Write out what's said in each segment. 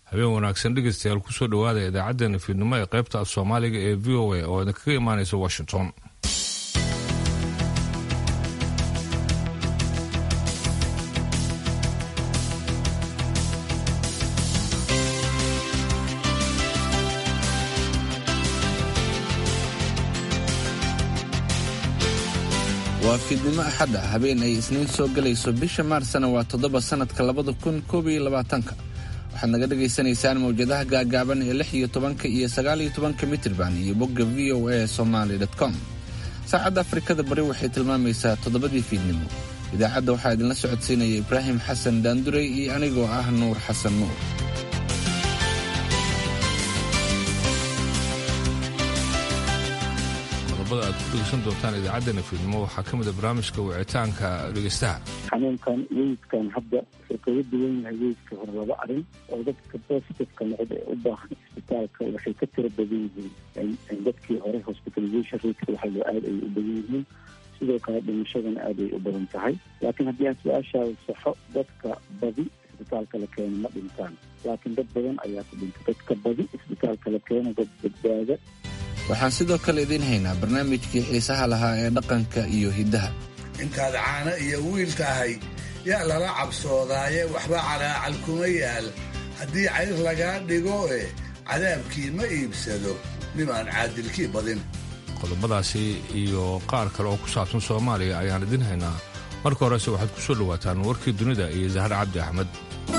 habeen wanaagsan dhegeystayaal kusoo dhowaada idaacaddeenna fiidnimo ee qaybta af soomaaliga ee v o a oo idinkaga imaanaysa washington waa fiidnimo axadda habeen ay isniin soo gelayso bisha maarsna waa toddoba sannadka labada kun koob iyo labaatanka waxaad naga dhagaysanaysaan mawjadaha gaagaaban ee lix iyo tobanka iyo sagaal iyo tobanka mitirban iyo bogga v o a somaly com saacadda afrikada bari waxay tilmaamaysaa toddobadii fiidnimo idaacadda waxaa idinla socodsiinaya ibraahim xasan daandurey iyo anigoo ah nuur xasan nuur qodobada aad ku dhegeysan doontaan idaacaddeenna fiidnimo waxaa ka mid a barnaamijka wicitaanka dhegeystaha xanuunkan weydkan hadda wuxuu kaga duwan yahay weydka hore laba arrin oo dadka positiveka noqda ee u baahan isbitaalka waxay ka tiro badan yihiin dadkii hore hospitalization rateka waxaa loo aad ay u badan yihiin sidoo kale dhimashadana aad ay u badan tahay laakiin haddii aan su-aashaada saxo dadka badi isbitaalka la keeno ma dhintaan laakiin dad badan ayaa ku dhintay dadka badi isbitaalka la keeno dad badbaada waxaan sidoo kale idiin haynaa barnaamijkii xiisaha lahaa ee dhaqanka iyo hiddaha intaad caano iyo wiil tahay yaa lala cabsoodaaye waxba calaacal kuma yaal haddii cayr lagaa dhigo e cadaabkii ma iibsado nimaan caadilkii badin qodobadaasi iyo qaar kale oo ku saabsan soomaaliya ayaan idiin haynaa marka horese waxaad ku soo dhowaataan warkii dunida iyo zahar cabdi axmed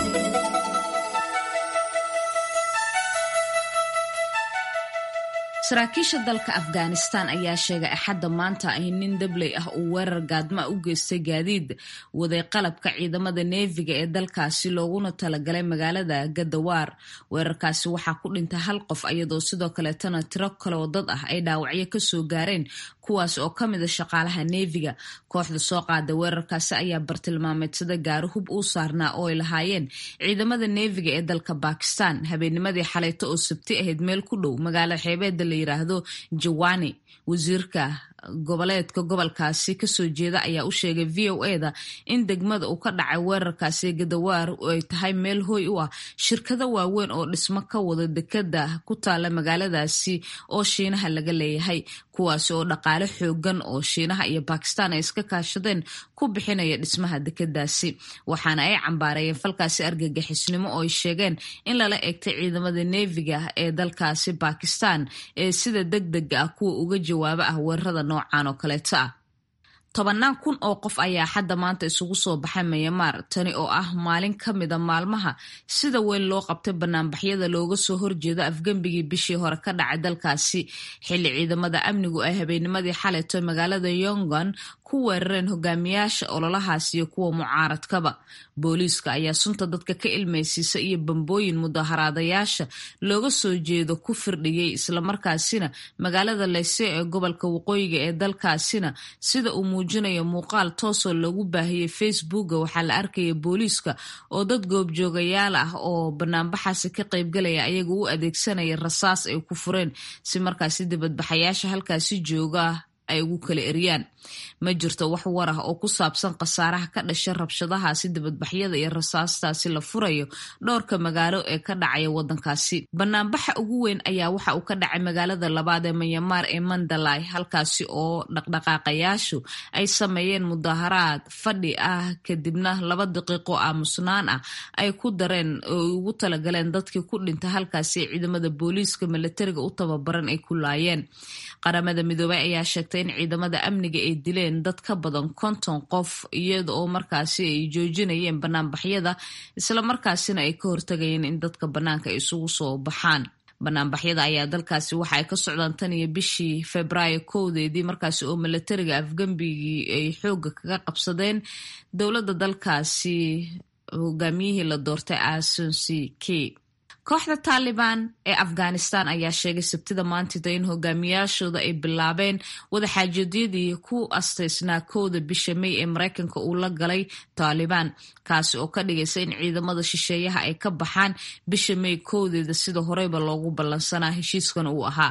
saraakiisha dalka afghanistan ayaa sheegay axadda maanta ay nin dabley ah uu weerar gaadma u geystay gaadiid waday qalabka ciidamada neefiga ee dalkaasi looguna talagalay magaalada gadawaar weerarkaasi waxaa ku dhintay hal qof iyadoo sidoo kaleetana tiro kale oo dad ah ay dhaawacyo kasoo gaareen kuwaas oo ka mid a shaqaalaha neefiga kooxda soo qaada weerarkaasi ayaa bartilmaameedsada gaari hub uu saarnaa oo ay lahaayeen ciidamada neefiga ee dalka bakistan habeennimadii xaleyto oo sabti ahayd meel ku dhow magaalo xeebeeda la yiraahdo jawani wasiirka goboleedka gobolkaasi kasoo jeeda ayaa u sheegay v o eda in degmada uu ka dhacay weerarkaasi gadawaar ay tahay meel hooy u ah shirkado waaweyn oo dhismo ka wada dekada ku taala magaaladaasi oo shiinaha laga leeyahay kuwaasi oo dhaqaale xoogan oo shiinaha iyo bakistan ay iska kaashadeen ku bixinaya dhismaha dekadaasi waxaana ay cambaarayeen falkaasi argagixisnimo oo ay sheegeen in lala eegtay ciidamada neefiga ee dalkaasi bakistan ee sida deg dega ah kuwa uga jawaaba ah weerarada noocan oo kaleeto ah tobannaan kun oo qof ayaa xadda maanta isugu soo baxay mayamaar tani oo ah maalin ka mida maalmaha sida weyn loo qabtay banaanbaxyada looga soo horjeedo afgembigii bishii hore ka dhacay dalkaasi xilli ciidamada amnigu ay habeennimadii xalayto magaalada yongan ku weerareen hogaamiyaasha ololahaas iyo kuwa mucaaradkaba booliiska ayaa sunta dadka ka ilmaysiisa iyo bambooyin mudaharaadayaasha looga soo jeedo ku firdhiyey islamarkaasina magaalada leyse ee gobolka waqooyiga ee dalkaasina sida uu muujinayo muuqaal toosoo lagu baahiyey facebooka waxaa la arkaya booliiska oo dad goobjoogayaal ah oo banaanbaxaasi ka qaybgalaya ayaga u adeegsanaya rasaas ay ku fureen si markaasi dibadbaxayaasha halkaasi jooga ay ugu kala eryaan ma jirto wax war ah oo ku saabsan khasaaraha ka dhasha rabshadahaasi dibadbaxyada iyo rasaastaasi la furayo dhowrka magaalo ee ka dhacaya wadankaasi banaanbaxa ugu weyn ayaa waxa uu ka dhacay magaalada labaad ee manyamaar ee mandalay halkaasi oo dhaqdhaqaaqayaashu ay sameeyeen mudaharaad fadhi ah kadibna laba daqiiqo aamusnaan ah ay ku dareen oo ugu talagaleen dadkii ku dhintay halkaasi ciidamada booliiska milatariga u tababaran ay ku laayeen qaramada midoobey ayaa sheegtay in ciidamada amniga ay dileen dad ka badan konton qof iyada oo markaasi ay joojinayeen banaanbaxyada isla markaasina ay ka hortagayeen in dadka bannaanka ay isugu soo baxaan banaanbaxyada ayaa dalkaasi waxa ay ka socdaan tan iyo bishii februaayo kowdeedii markaasi oo milatariga afgembigii ay xooga kaga qabsadeen dowladda dalkaasi hogaamiyihii la doortay asunsi k kooxda taalibaan ee afghanistan ayaa sheegay sabtida maantida in hogaamiyaashooda ay bilaabeen wadaxaajoedyadii ku astaysnaa kowda bisha may ee mareykanka uu la galay taalibaan kaasi oo ka dhigaysa in ciidamada shisheeyaha ay ka baxaan bisha may kowdeeda sida horeyba loogu ballansanaa heshiiskan uu ahaa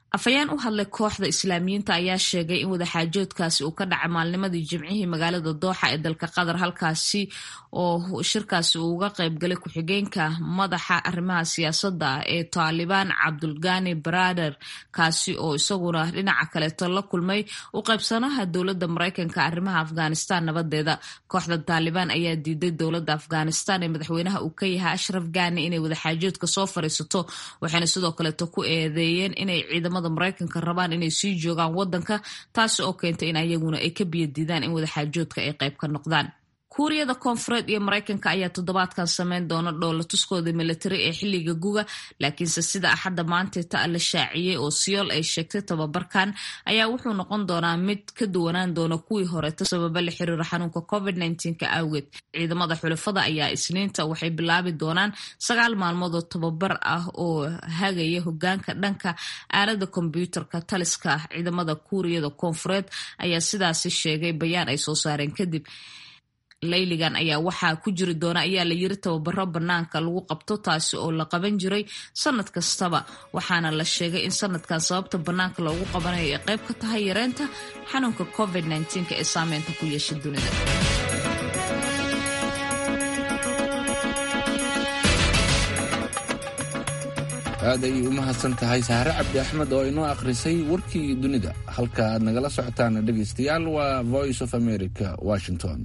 afhayeen u hadlay kooxda islaamiyiinta ayaa sheegay in wadaxaajoodkaasi uu ka dhacay maalnimadii jimcihii magaalada dooxa ee dalka qatar halkaasi oo shirkaasi uu uga qaybgalay ku-xigeenka madaxa arrimaha siyaasadda ee taalibaan cabdulgani barader kaasi oo isaguna dhinaca kaleeto la kulmay u qaybsanaha dowladda maraykanka arrimaha afghanistan nabadeeda kooxda taalibaan ayaa diiday dowladda afghanistan ee madaxweynaha uu ka yahay ashraf gani inay wadaxaajoodka soo fariisato waxayna sidoo kaleeto ku eedeeyeen inay ciidamada maraykanka rabaan inay sii joogaan wadanka taasi oo keentay in ayaguna ay ka biyadiidaan in wadaxaajoodka ay qayb ka noqdaan kuuriyada koonfureed iyo maraykanka ayaa toddobaadkan sameyn doona dhoolatuskooda militari ee xilliga guga laakiinse sida axadda maanteeta la shaaciyey oo siyool ay sheegtay tababarkan ayaa wuxuu noqon doonaa mid ka duwanaan doona kuwii horeeta sababa la xiriira xanuunka covid ka awgeed ciidamada xulafada ayaa isniinta waxay bilaabi doonaan sagaal maalmood oo tababar ah oo hagaya hogaanka dhanka aalada kombyuutarka taliska ciidamada kuuriyada koonfureed ayaa sidaasi sheegay bayaan ay soo saareen kadib layligan ayaa waxaa ku jiri doona ayaa la yiri tababaro banaanka lagu qabto taasi oo la qaban jiray sanad kastaba waxaana la sheegay in sanadkan sababta banaanka loogu qabanayo ay qayb ka tahay yareynta xanuunka covid ee saameynta ku yeesha dunida aad ayay u mahadsan tahay sahre cabdi axmed oo inoo akhrisay warkii dunida halka aad nagala socotaan dhegaystayaal waa voice of america washington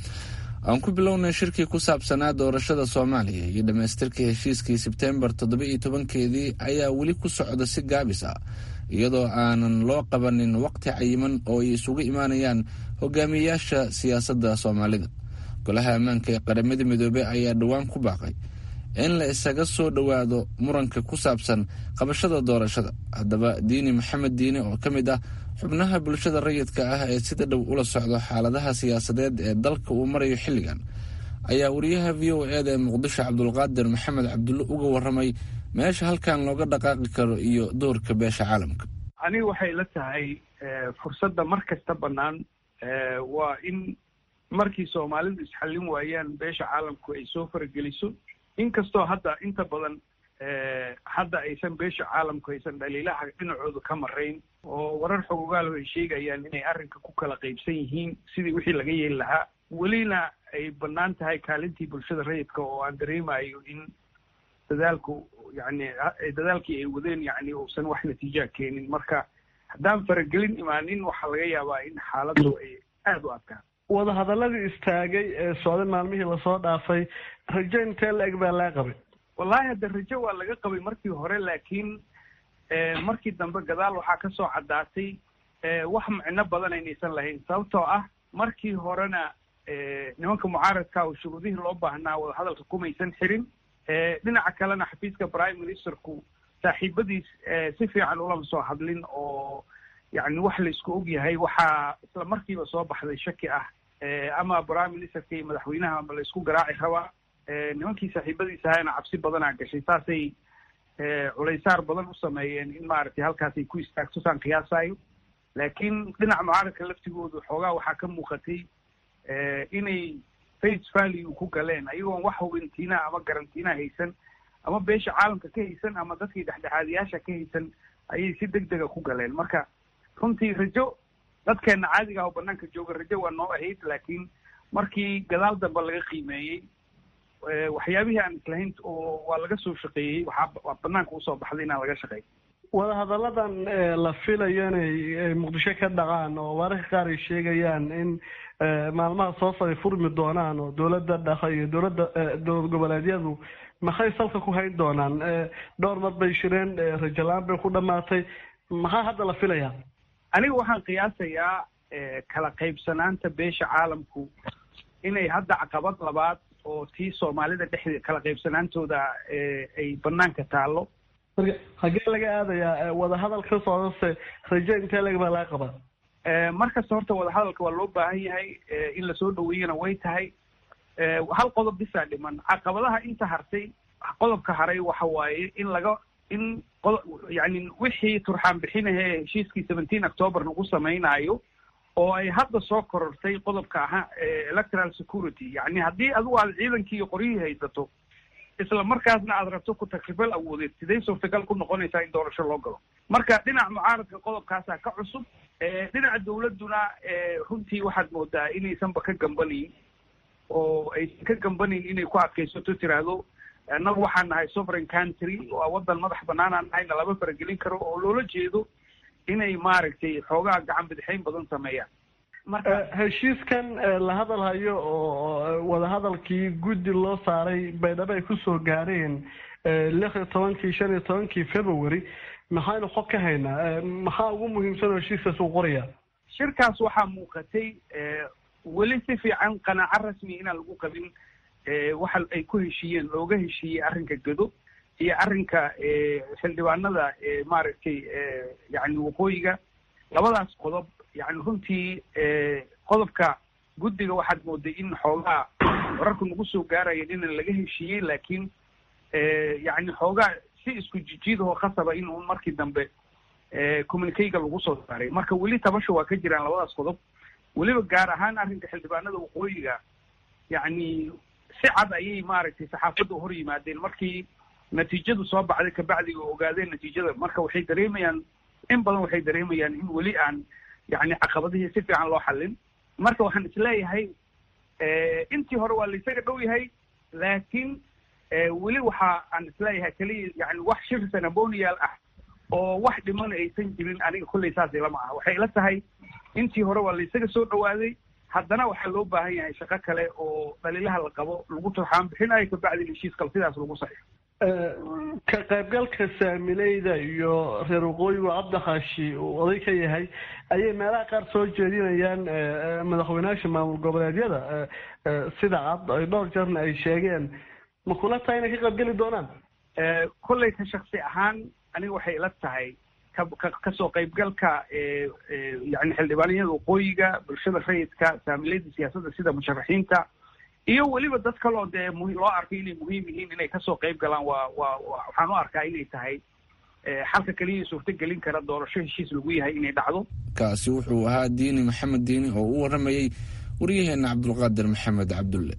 aan ku bilownay shirkii ku saabsanaa doorashada soomaaliya iyo dhammaystirka heshiiskii sebteembar toddoba-iyo tobankeedii ayaa weli ku socda si gaabis ah iyadoo aanan loo qabanin waqti cayiman oo ay isugu imaanayaan hogaamiyeyaasha siyaasadda soomaalida golaha ammaanka ee qaramada midoobey ayaa dhowaan ku baaqay in la isaga soo dhowaado muranka ku saabsan qabashada doorashada haddaba diini maxamed diine oo ka mid ah xubnaha bulshada rayidka ah ee sida dhow ula socdo xaaladaha siyaasadeed ee dalka uu marayo xilligan ayaa wariyaha v o eda ee muqdisho cabdulqaadir maxamed cabdulle uga waramay meesha halkan looga dhaqaaqi karo iyo doorka beesha caalamka aniga waxay la tahay fursadda mar kasta bannaan waa in markii soomaalidu isxallin waayaan beesha caalamku ay soo farageliso inkastoo hadda inta badan hadda aysan beesha caalamku aysan dhaliilaha dhinacooda ka marayn oo warar xogogaalo ay sheegayaan inay arrinka ku kala qaybsan yihiin sidii wixii laga yeeli lahaa welina ay bannaan tahay kaalintii bulshada rayidka oo aan dareemayo in dadaalku yani dadaalkii ay wadeen yani uusan wax natiijaa keenin marka haddaan faragelin imaanin waxaa laga yaabaa in xaaladdu ay aada u adkaan wadahadaladii istaagay ee socday maalmihii lasoo dhaafay rajo intee la eg baa laga qabay wallahi hadda rajo waa laga qabay markii hore laakiin markii dambe gadaal waxaa ka soo caddaatay wax micno badan aynaysan lahayn sababtoo ah markii horena nimanka mucaaradka oo shuruudihii loo baahnaa wadahadalka kumaysan xirin dhinaca kalena xafiiska prime ministerku saaxiibadiis si fiican ulama soo hadlin oo yani wax laisku og yahay waxaa isla markiiba soo baxday shaki ah ama prime ministerka iyo madaxweynaha ma laisku garaaci rabaa nimankii saaxiibadiis ahayna cabsi badanaa gashay saasay culaysaar badan u sameeyeen in maaragtay halkaas ay ku istaagto saan qiyaasayo laakiin dhinaca mucaaradka laftigoodu xoogaa waxaa ka muuqatay inay face value ku galeen ayagoon wax hubintiina ama garantiina haysan ama beesha caalamka ka haysan ama dadkii dhexdhexaadiyaasha ka haysan ayay si deg dega ku galeen marka runtii rajo dadkeena caadiga ah oo banaanka jooga rajo waa noo ahayd laakiin markii gadaal dambe laga qiimeeyey waxyaabihii aan islahayn oo waa laga soo shaqeeyey waxaa waa banaanka usoo baxday inaan laga shaqeey wadahadalladan la filayo inay muqdisho ka dhaqaan oo wararka qaar ay sheegayaan in maalmaha soo socday furmi doonaan oo dowladda dhaqa iyo dowladda dowlad goboleedyadu maxay salka ku hayn doonaan dhowr mar bay shireen rajalaan bay ku dhamaatay maxaa hadda la filayaa aniga waxaan qiyaasayaa kala qaybsanaanta beesha caalamku inay hadda caqabad labaad oo tii soomaalida dhexdeeda kala qaybsanaantooda ay banaanka taallo marka hagee laga aadayaa wadahadal ka socdase rajo intee leg baa laga qabaa markasta horta wadahadalka waa loo baahan yahay in lasoo dhaweeyana way tahay hal qodob bisaa dhiman caqabadaha inta hartay qodobka haray waxa waaye in laga in qodo yani wixii turxaan bixinahe heshiiskii seventeen october lagu samaynayo oo ay hadda soo korortay qodobka ahaa electoral security yani haddii adigu aad ciidankii iyo qoryihii haysato isla markaasna aad rabto ku takribal awoodeed sidee suurtagal ku noqonaysaa in doorasho loo galo marka dhinaca mucaaradka qodobkaasaa ka cusub dhinaca dawladduna runtii waxaad moodaa inaysanba ka gambanayn oo aysan ka gambanayn inay ku adkaysato tiraahdo annagu waxaan nahay sovereign country waa waddan madax banaanaan nahayna lama faragelin karo oo loola jeedo inay maaragtay xoogaa gacan bidixayn badan sameeyaan heshiiskan la hadal hayo oo wadahadalkii guddi loo saaray baydhabo ay kusoo gaareen lix iyo tobankii shan iyo tobankii february maxaynu xog ka haynaa maxaa ugu muhiimsan oo heshiiskaas uu qoraya shirkaas waxaa muuqatay weli si fiican qanaaco rasmi inaan lagu qabin waxa ay ku heshiiyeen looga heshiiyey arrinka gedo iyo arrinka xildhibaanada maaragtay yani waqooyiga labadaas qodob yani runtii qodobka guddiga waxaad mooday in xoogaa wararku nagu soo gaaraya inaan laga heshiiyey laakiin yani xoogaa si isku jijiidahoo khasaba in un markii dambe communicayga lagu soo saaray marka weli tabasha waa ka jiraan labadaas qodob weliba gaar ahaan arrinka xildhibaanada waqooyiga yani si cad ayay maaragtay saxaafadda hor yimaadeen markii natiijadu soo baxday kabacdi oo ogaadeen natiijada marka waxay dareemayaan in badan waxay dareemayaan in weli aan yani caqabadihii si fiican loo xallin marka waxaan isleeyahay intii hore waa laysaga dhow yahay laakiin weli waxa aan isleeyahay keliya yani wax shir sanabonial ah oo wax dhiman aysan jirin aniga kolley saas ilama ah waxay ila tahay intii hore waa laysaga soo dhawaaday haddana waxaa loo baahan yahay shaqo kale oo dhaliilaha la qabo lagu turxaan bixinayo kabacdi heshiis kale sidaas lagu saxiixo ka qaybgalka saamileyda iyo reer waqooyigu cabdikaashi uu oday ka yahay ayay meelaha qaar soo jeedinayaan madaxweynayaasha maamul goboleedyada sida cad ay dhowr jeerna ay sheegeen ma kula tahay inay ka qaybgeli doonaan kolley ka shaksi ahaan aniga waxay ila tahay kasoo qaybgalka yani xildhibaaniyada waqooyiga bulshada rayidka saamileyda siyaasadda sida musharaxiinta iyo weliba dad kaloo dee mu loo arkay inay muhiim yihiin inay kasoo qayb galaan waa waa waxaan u arkaa inay tahay xalka keliya suurto gelin kara doorasho heshiis lagu yahay inay dhacdo kaasi wuxuu ahaa diini maxamed diini oo u waramayey waryaheena cabdulqaadir maxamed cabdulle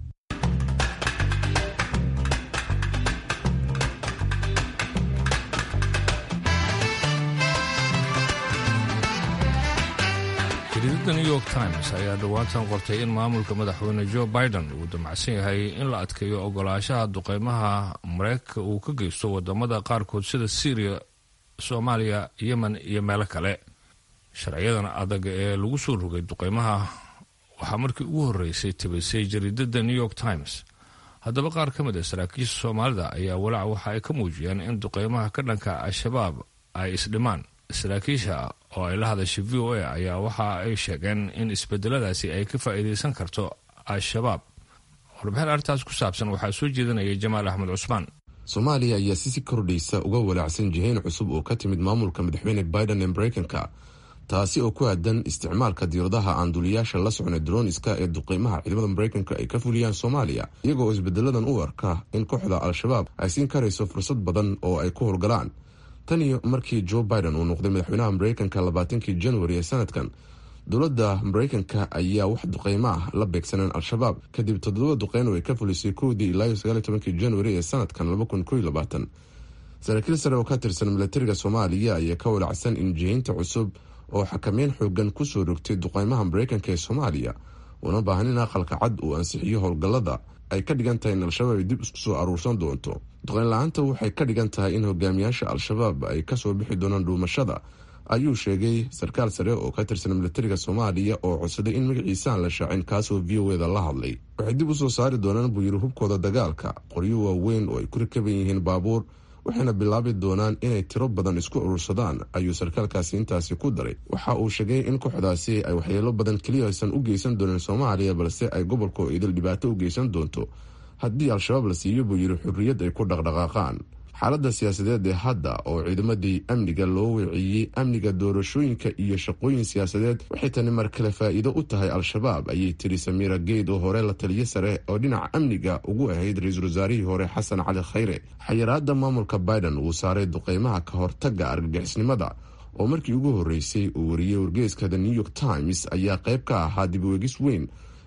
jariidada new york times ayaa dhowaantan qortay in maamulka madaxweyne joe biden uu damacsan yahay in la adkeeyo ogolaashaha duqeymaha mareykanka uu ka geysto wadamada qaarkood sida syriya soomaaliya yemen iyo meelo kale sharciyadan adag ee lagu soo rogay duqeymaha waxaa markii ugu horreysay tabisay jariidada new york times haddaba qaar ka mid a saraakiisha soomaalida ayaa walaac waxa ay ka muujiyeen in duqeymaha ka dhanka al-shabaab ay isdhimaan saraakiisha oo ay la hadashay v o a ayaa waxa ay sheegeen in isbedeladaasi ay ka faa'iidaysan karto al-shabaab warbixin arrintaas ku saabsan waxaa soo jeedinaya jamaal axmed cusmaan soomaaliya ayaa si si kordhaysa uga walaacsan jihayn cusub oo ka timid maamulka madaxweyne biden ee mareykanka taasi oo ku aadan isticmaalka diiradaha aan duliyaasha la socnay droniska ee duqeymaha ciidamada mareykanka ay ka fuliyaan soomaaliya iyaga oo isbedeladan u arka in kooxda al-shabaab ay siin karayso fursad badan oo ay ku howlgalaan tan iyo markii joe biden uu noqday madaxweynaha mareykanka labaatankii januari ee sanadkan dowladda mareykanka ayaa wax duqeymo ah la beegsaneen al-shabaab kadib toddoba duqeyn oo ay ka fulisay kowdii ilaa sagaaliy tobankii januari ee sanadkan laba kun koiy labaatan saraakiil sare oo ka tirsan milatariga soomaaliya ayaa ka walacsan in jihaynta cusub oo xakameyn xoogan kusoo rogtay duqeymaha mareykanka ee soomaaliya una baahan in aqalka cad uu ansixiyo howlgallada ay ka dhigan tahay in al-shabaab ay dib isku soo aruursan doonto duqeyn la-aanta waxay ka dhigan tahay in hogaamiyaasha al-shabaab ay kasoo bixi doonaan dhuumashada ayuu sheegay sarkaal sare oo ka tirsan milatariga soomaaliya oo codsaday in magaciisa aan la shaacin kaasoo v o eda la hadlay waxay dib usoo saari doonaan buu yiri hubkooda dagaalka qoryo waaweyn oo ay ku rakaban yihiin baabuur waxayna bilaabi doonaan inay tiro badan isku urursadaan ayuu sarkaalkaasi intaasi ku daray waxa uu sheegay in kooxdaasi ay waxyeelo badan keliya aysan u geysan doonin soomaaliya balse ay gobolka oo idil dhibaato u geysan doonto haddii al-shabaab la siiyo buu yiri xurriyad ay ku dhaqdhaqaaqaan xaaladda siyaasadeed ee hadda oo ciidamadii amniga loo weeciyey amniga doorashooyinka iyo shaqooyin siyaasadeed waxay tani mar kale faa'iido u tahay al-shabaab ayay tiri samiira geyd oo hore la taliyo sare oo dhinaca amniga ugu ahayd ra-iisul wasaarihii hore xasan cali khayre xayiraada maamulka biden uu saaray duqeymaha ka hortagga argagixisnimada oo markii ugu horreysay uu wariyey wargeeska the new york times ayaa qayb ka ahaa dib weegis weyn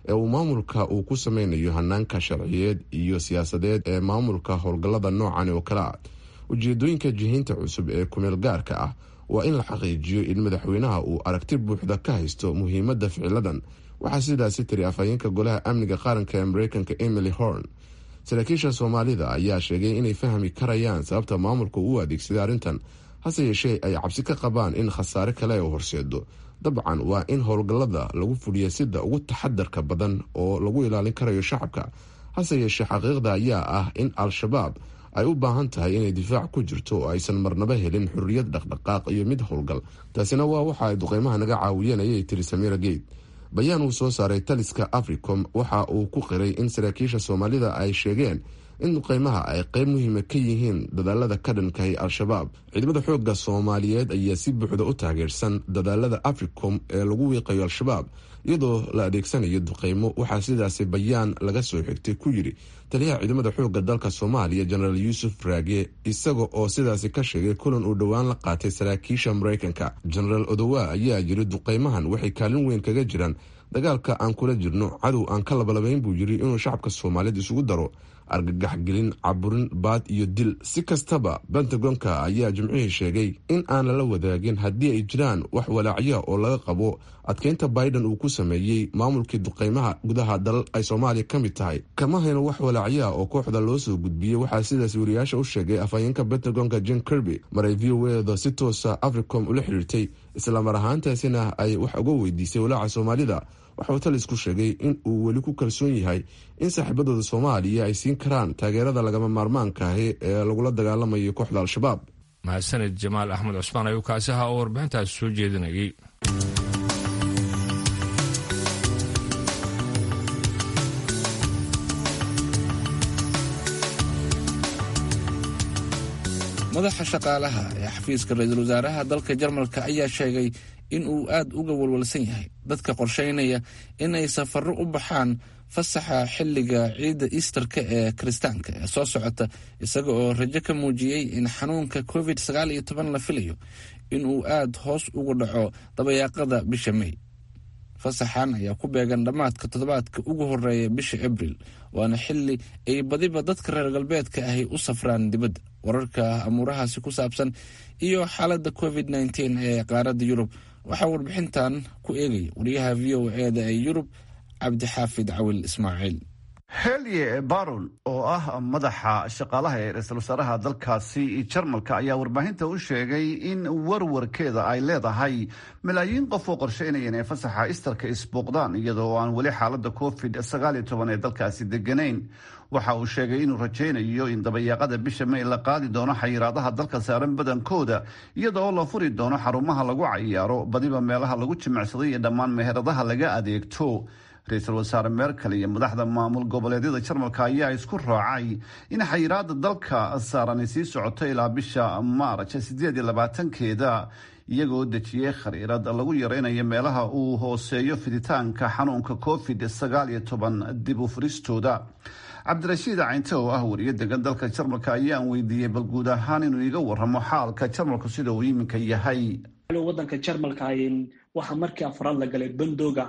ee uu maamulka uu ku sameynayo hanaanka sharciyeed iyo siyaasadeed ee maamulka howlgallada noocan oo kale ah ujeedooyinka jihiinta cusub ee kumeel gaarka ah waa in la xaqiijiyo in madaxweynaha uu aragti buuxda ka haysto muhiimadda ficiladan waxaa sidaasi tiri afhayeenka golaha amniga qaranka ee mareykanka emily horn saraakiisha soomaalida ayaa sheegay inay fahmi karayaan sababta maamulka uu adeegsaday arrintan hase yeeshee ay cabsi ka qabaan in khasaare kale u horseedo dabcan waa in howlgallada lagu fuliya sida ugu taxadarka badan oo lagu ilaalin karayo shacabka hase yeeshee xaqiiqda ayaa ah in al-shabaab ay u baahan tahay inay difaac ku jirto oo aysan marnaba helin xurriyad dhaqdhaqaaq iyo mid howlgal taasina waa waxa ay duqeymaha naga caawiyeen ayay tiri samira geyd bayaan uu soo saaray taliska africom waxa uu ku qiray in saraakiisha soomaalida ay sheegeen in duqeymaha ay qeyb muhiima ka yihiin dadaalada ka dhankahay al-shabaab ciidamada xoogga soomaaliyeed ayaa si buuxda u taageersan dadaalada africom ee lagu wiiqayo al-shabaab iyadoo la adeegsanayo duqeymo waxaa sidaasi bayaan laga soo xigtay ku yidhi taliyaha ciidamada xoogga dalka soomaaliya jenaraal yuusuf raage isaga oo sidaasi ka sheegay kulan uu dhowaan la qaatay saraakiisha mareykanka jenaraal odowa ayaa yiri duqeymahan waxay kaalin weyn kaga jiraan dagaalka aan kula jirno cadow aan ka labalabayn buu yiri inuu shacabka soomaaliyeed isugu daro argagaxgelin caburin baad iyo dil si kastaba bentagonka ayaa jimcihii sheegay in aan lala wadaagin haddii ay jiraan wax walaacya oo laga qabo adkeynta biden uu ku sameeyey maamulkii duqeymaha gudaha dalal ay soomaaliya ka mid tahay kama hayno wax walaacyaa oo kooxda loo soo gudbiyey waxaa sidaas wariyaasha u sheegay afhayeenka bentagonka jen kirby maray v o eda si toosa africom ula xiriirtay islamar ahaantaasina ay wax uga weydiisay walaaca soomaalida waxauu talisku sheegay in uu weli ku kalsoon yahay in saaxiibadooda soomaaliya ay siin karaan taageerada lagama maarmaanka ahi ee lagula dagaalamayo kooxda al-shabaab mahadsaned jamaal axmed cusmaan ayuu kaasi ahaa oo warbixintaasi soo jeedinayay madaxa shaqaalaha ee xafiiska ra-iisul wasaaraha dalka jarmalka ayaa sheegay in uu aad uga walwalsan yahay dadka qorsheynaya inay safarro u baxaan fasaxa xilliga ciidda easterka ee kiristaanka ee soo socota isaga oo rajo ka muujiyey in xanuunka covid sagaal iyo toban la filayo inuu aad hoos ugu dhaco dabayaaqada bisha may fasaxan ayaa ku beegan dhammaadka toddobaadka ugu horeeya bisha abril waana xili ay badiba dadka reer galbeedka ahi u safraan dibadda wararka amuurahaasi ku saabsan iyo xaaladda covid nteen ee qaaradda yurub waxaa warbixintan ku eegaya wariyaha v o eda ee yurub cabdixaafid cawil ismaaciil helye baron oo ah madaxa shaqaalaha ee ra-iisul wasaaraha dalkaasi jarmalka ayaa warbaahinta u sheegay in warwarkeeda ay leedahay malaayiin qof oo qorsheynaya inay fasaxa istarka isbooqdaan iyadoo aan weli xaalada covid sagaal iyo toban ee dalkaasi deganayn waxa uu sheegay inuu rajaynayo in dabayaaqada bisha may la qaadi doono xayiraadaha dalka saaran badankooda iyadoo la furi doono xarumaha lagu cayaaro badiba meelaha lagu jimicsaday iyo dhammaan meheradaha laga adeegto ra-iisul wasaare merkel iyo madaxda maamul goboleedyada jarmalka ayaa isku raacay in xayiraada dalka saarani sii socoto ilaa bisha maarj sideed iyo labaatankeeda iyagoo dejiyey khariirad lagu yareynayo meelaha uu hooseeyo fiditaanka xanuunka covid sagaal iyo toban dib u furistooda cabdirashiid caynte oo ah wariye degan dalka jarmalka ayaan weydiiyey bal guud ahaan inuu iga waramo xaalka jarmalku sida uu iminka yahay wadanka jarmalka waxaa markii afraad la galay bandooga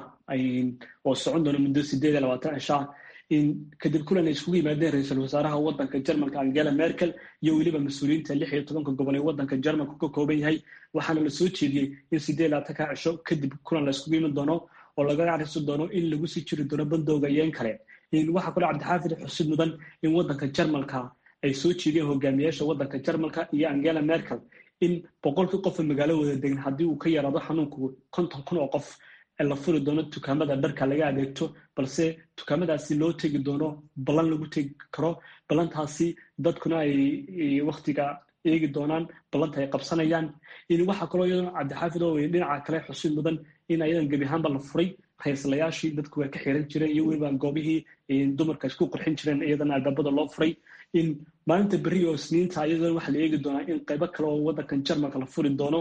oo socon doona muddo sideed iyo labaatan cishaa kadib kulan ay iskugu yimaadeen ra-iisul wasaaraha wadanka jarmalka angela merkel iyo weliba mas-uuliyiinta lix iyo tobanka gobol ee wadanka jarmalka ka kooban yahay waxaana la soo jeediyey in sideed labaatanka cisho kadib kulan la iskugu iman doono oo laga arisi doono in lagu sii jiri doono bandooga iyo in kale waxaa kaloo cabdixaafid xusid mudan in wadanka jarmalka ay soo jeediyeen hogaamiyaasha wadanka jarmalka iyo angela merkel in boqolkii qofa magaalo wada degan haddii uu ka yaraado xanuunku konton kun oo qof la furi doono dukaamada dharka laga adeegto balse dukaamadaasi loo tegi doono ballan lagu tegi karo ballantaasi dadkuna ay waktiga eegi doonaan ballanta ay qabsanayaan waxaa kaloo iyadana cabdixaafid oo dhinaca kale xusid mudan in ayadan gebi ahaanba la furay rayslayaashii dadku way ka xiran jireen iyo weliba goobihii dumarka isku qurxin jireen iyadana albaabada loo furay in maalinta berri oo isniinta iyadana waxaa la eegi doonaa in qaybo kale oo wadankan jarmalka la furi doono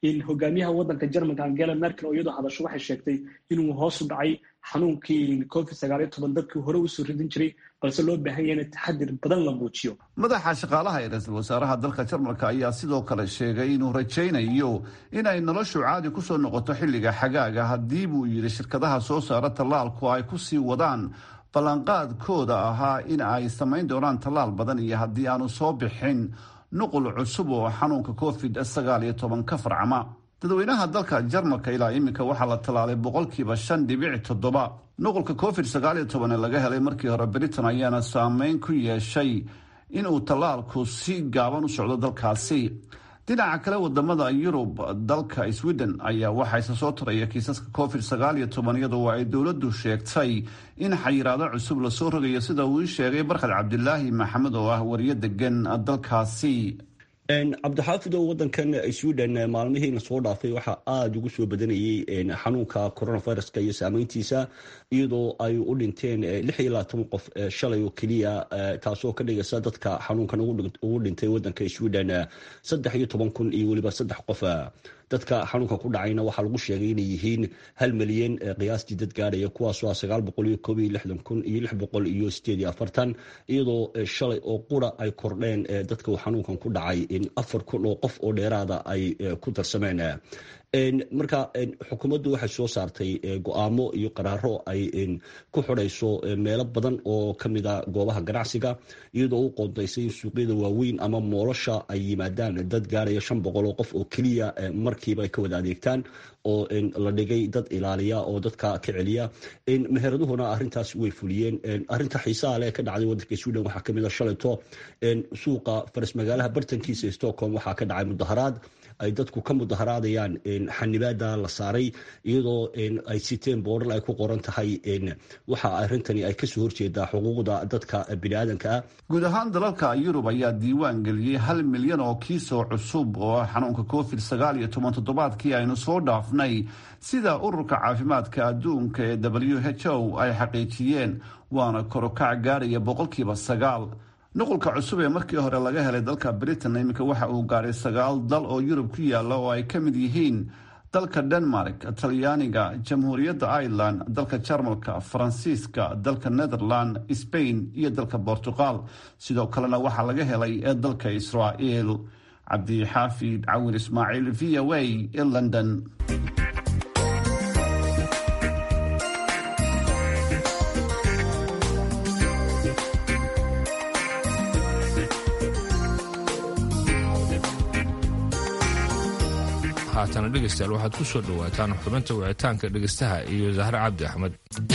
in hogaamiyaha wadanka jermanka angela merkel oo iyadoo hadasho waxay sheegtay inuu hoos u dhacay xanuunkii covid sagaaliyo toban dadkii hore usoo ridin jiray balse loo baahan yahay in taxadir badan la muujiyo madaxa shaqaalaha ee ra-iisul wasaaraha dalka jarmalka ayaa sidoo kale sheegay inuu rajaynayo in ay noloshu caadi kusoo noqoto xilliga xagaaga haddii buu yidhi shirkadaha soo saara tallaalku ay kusii wadaan ballanqaadkooda ahaa in ay samayn doonaan tallaal badan iyo haddii aanu soo bixin nuqul cusub oo xanuunka covid sagaal iyo toban ka farcama dadweynaha dalka jarmalka ilaa iminka waxaa la tallaalay boqolkiiba shan dhibic toddoba nuqulka covid sagaal iyo toban ee laga helay markii hore britain ayaana saameyn ku yeeshay inuu tallaalku si gaaban u socdo dalkaasi dhinaca kale wadamada yurub dalka sweden ayaa waxaa isa soo taraya kiisaska covid sagaal iyo toban iyadoo ay dowladdu sheegtay in xayiraado cusub lasoo rogayo sida uu ii sheegay barkhad cabdilaahi maxamed oo ah wariyo degan dalkaasi cabdixaafid oo wadankan sweden maalmihiina soo dhaafay waxaa aada ugu soo badanayay xanuunka coronaviruska iyo saameyntiisa iyadoo ay u dhinteen lix iyo labaatan qof shalay oo keliya taasoo ka dhigaysa dadka xanuunkan ugu dhintay wadanka sweden saddex iyo toban kun iyo weliba saddex qof dadka xanuunka ku dhacayna waxaa lagu sheegay inay yihiin hal milyan qiyaastii dad gaadhaya kuwaasoo ah sagaal boqol iyo koob iyo lixdan kun iyo lix boqol iyo sideed iyo afartan iyadoo shalay oo qura ay kordheen dadka uu xanuunkan ku dhacay afar kun oo qof oo dheeraada ay ku darsameen marka xukuumaddu waxay soo saartay go-aamo iyo qaraaro ay ku xidhayso meelo badan oo kamid a goobaha ganacsiga iyadoo u qoondaysay in suuqyada waaweyn ama moolosha ay yimaadaan dad gaaraya shan boqol oo qof oo keliya markiiba ay ka wada adeegtaan oo la dhigay dad ilaaliya oo dadka ka celiya meheraduhuna arintaas way fuliyeen arinta xiisaha leh ka dhacday wadanka sweden waxaa kamid a shalayto suuqa faras magaalaha bartankiisa stockholm waxaa ka dhacay mudaharaad ay dadku ka mudaharaadayaan xanibaada la saaray iyadoo ay siteen boorar ay ku qoran tahay waxa arintani ay kasoo horjeedaa xuquuqda dadka biniaadanka ah guud ahaan dalalka yurub ayaa diiwaan geliyey hal milyan oo kiisoo cusub oo ah xanuunka covid sagaal iyo toban toddobaadkii aynu soo dhaafnay sida ururka caafimaadka adduunka ee w h o ay xaqiijiyeen waana korokac gaaraya boqolkiiba sagaal nuqulka cusub ee markii hore laga helay dalka britain iminka waxa uu gaaray sagaal dal oo yurub ku yaala oo ay ka mid yihiin dalka denmark talyaaniga jamhuuriyadda ireland dalka jarmalka faransiiska dalka netherland spain iyo dalka bortuqal sidoo kalena waxaa laga helay dalka israa'iil cabdixaafid cawin ismaaciil v o a ee london haatana dhegaystayaal waxaad ku soo dhowaataan xubinta wicitaanka dhegaystaha iyo zahre cabdi axmed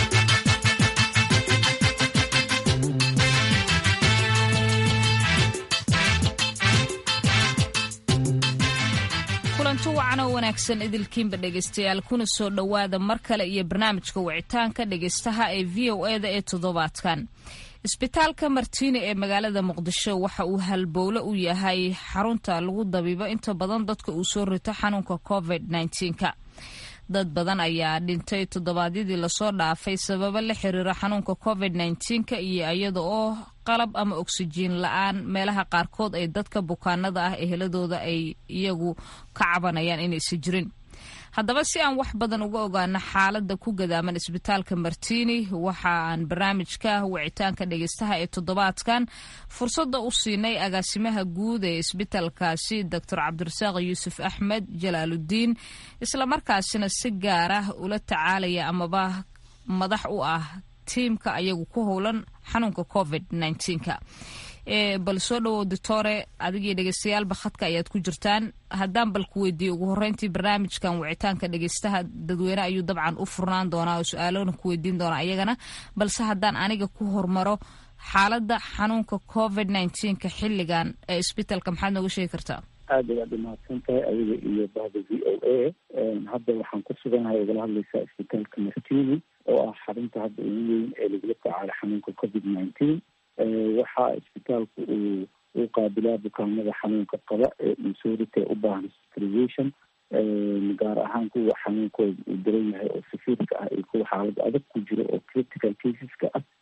kulanti wacan oo wanaagsan idilkiinba dhegaystayaal kuna soo dhowaada mar kale iyo barnaamijka wicitaanka dhegaystaha ee v o e da ee toddobaadkan isbitaalka martiini ee magaalada muqdisho waxa uu halbowle u yahay xarunta lagu dabiibo inta badan dadka uu soo rito xanuunka covid -19ka dad badan ayaa dhintay toddobaadyadii lasoo dhaafay sababo la xiriira xanuunka covid -19ka iyo iyada oo qalab ama oksijiin la-aan meelaha qaarkood ay dadka bukaanada ah eheladooda ay iyagu ka cabanayaan inaysan jirin haddaba si aan wax badan uga ogaano xaalada ku gadaaman isbitaalka martiini waxa aan barnaamijka wicitaanka dhegeystaha ee toddobaadkan fursada u siinay agaasimaha guud ee isbitaalkaasi doctor cabdirasaaq yuusuf axmed jalaaludiin islamarkaasina si gaar ah ula tacaalaya amaba madax u ah tiimka ayagu ku howlan xanuunka covid -19ka bal soo dhawow doctore adigii dhegeystayaalba khadka ayaad ku jirtaan haddaan bal ku weydiiye ugu horreyntii barnaamijkan wicitaanka dhegeystaha dadweyne ayuu dabcan u furnaan doonaa oo su-aalona ku weydiin doonaa iyagana balse haddaan aniga ku hormaro xaaladda xanuunka covid -19ka xilligan ee isbitaalka maxaad nooga sheegi kartaa aada ayaad umahadsan tahay adiga iyo bahda v o a hadda waxaan ku suganahay ogala hadlaysaa isbitaalka martini oo ah xarunta hadda ugu weyn ee lagula tacaalo xanuunka covid nineteen waxaa isbitaalku uu u qaabilaa bukaanada xanuunka qaba ee insurity u baahan hospitalization gaar ahaan kuwa xanuunkooda uu daran yahay oo safiirka ah iyo kuwa xaalada adag ku jiro oo critical caseska ah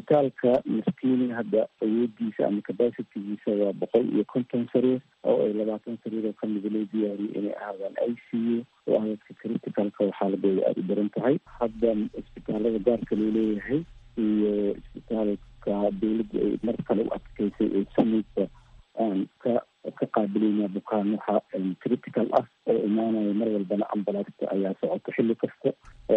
isbitaalka maskiini hadda awoodiisa ama capacitigiisa waa boqol iyo konton sariir oo ay labaatan sariir oo kamida loo diyaariyay inay ahaadaan i c u oo ahadka criticalka xaaladooda aada u daran tahay hadda isbitaalada gaarka loo leeyahay iyo isbitaalka dawladda ay mar kale u adkeysay ee samaysa aan ka ka qaabilayna bukaan waxa critical ah oo imaanaya mar walbana ambalaasta ayaa socoto xilli kasta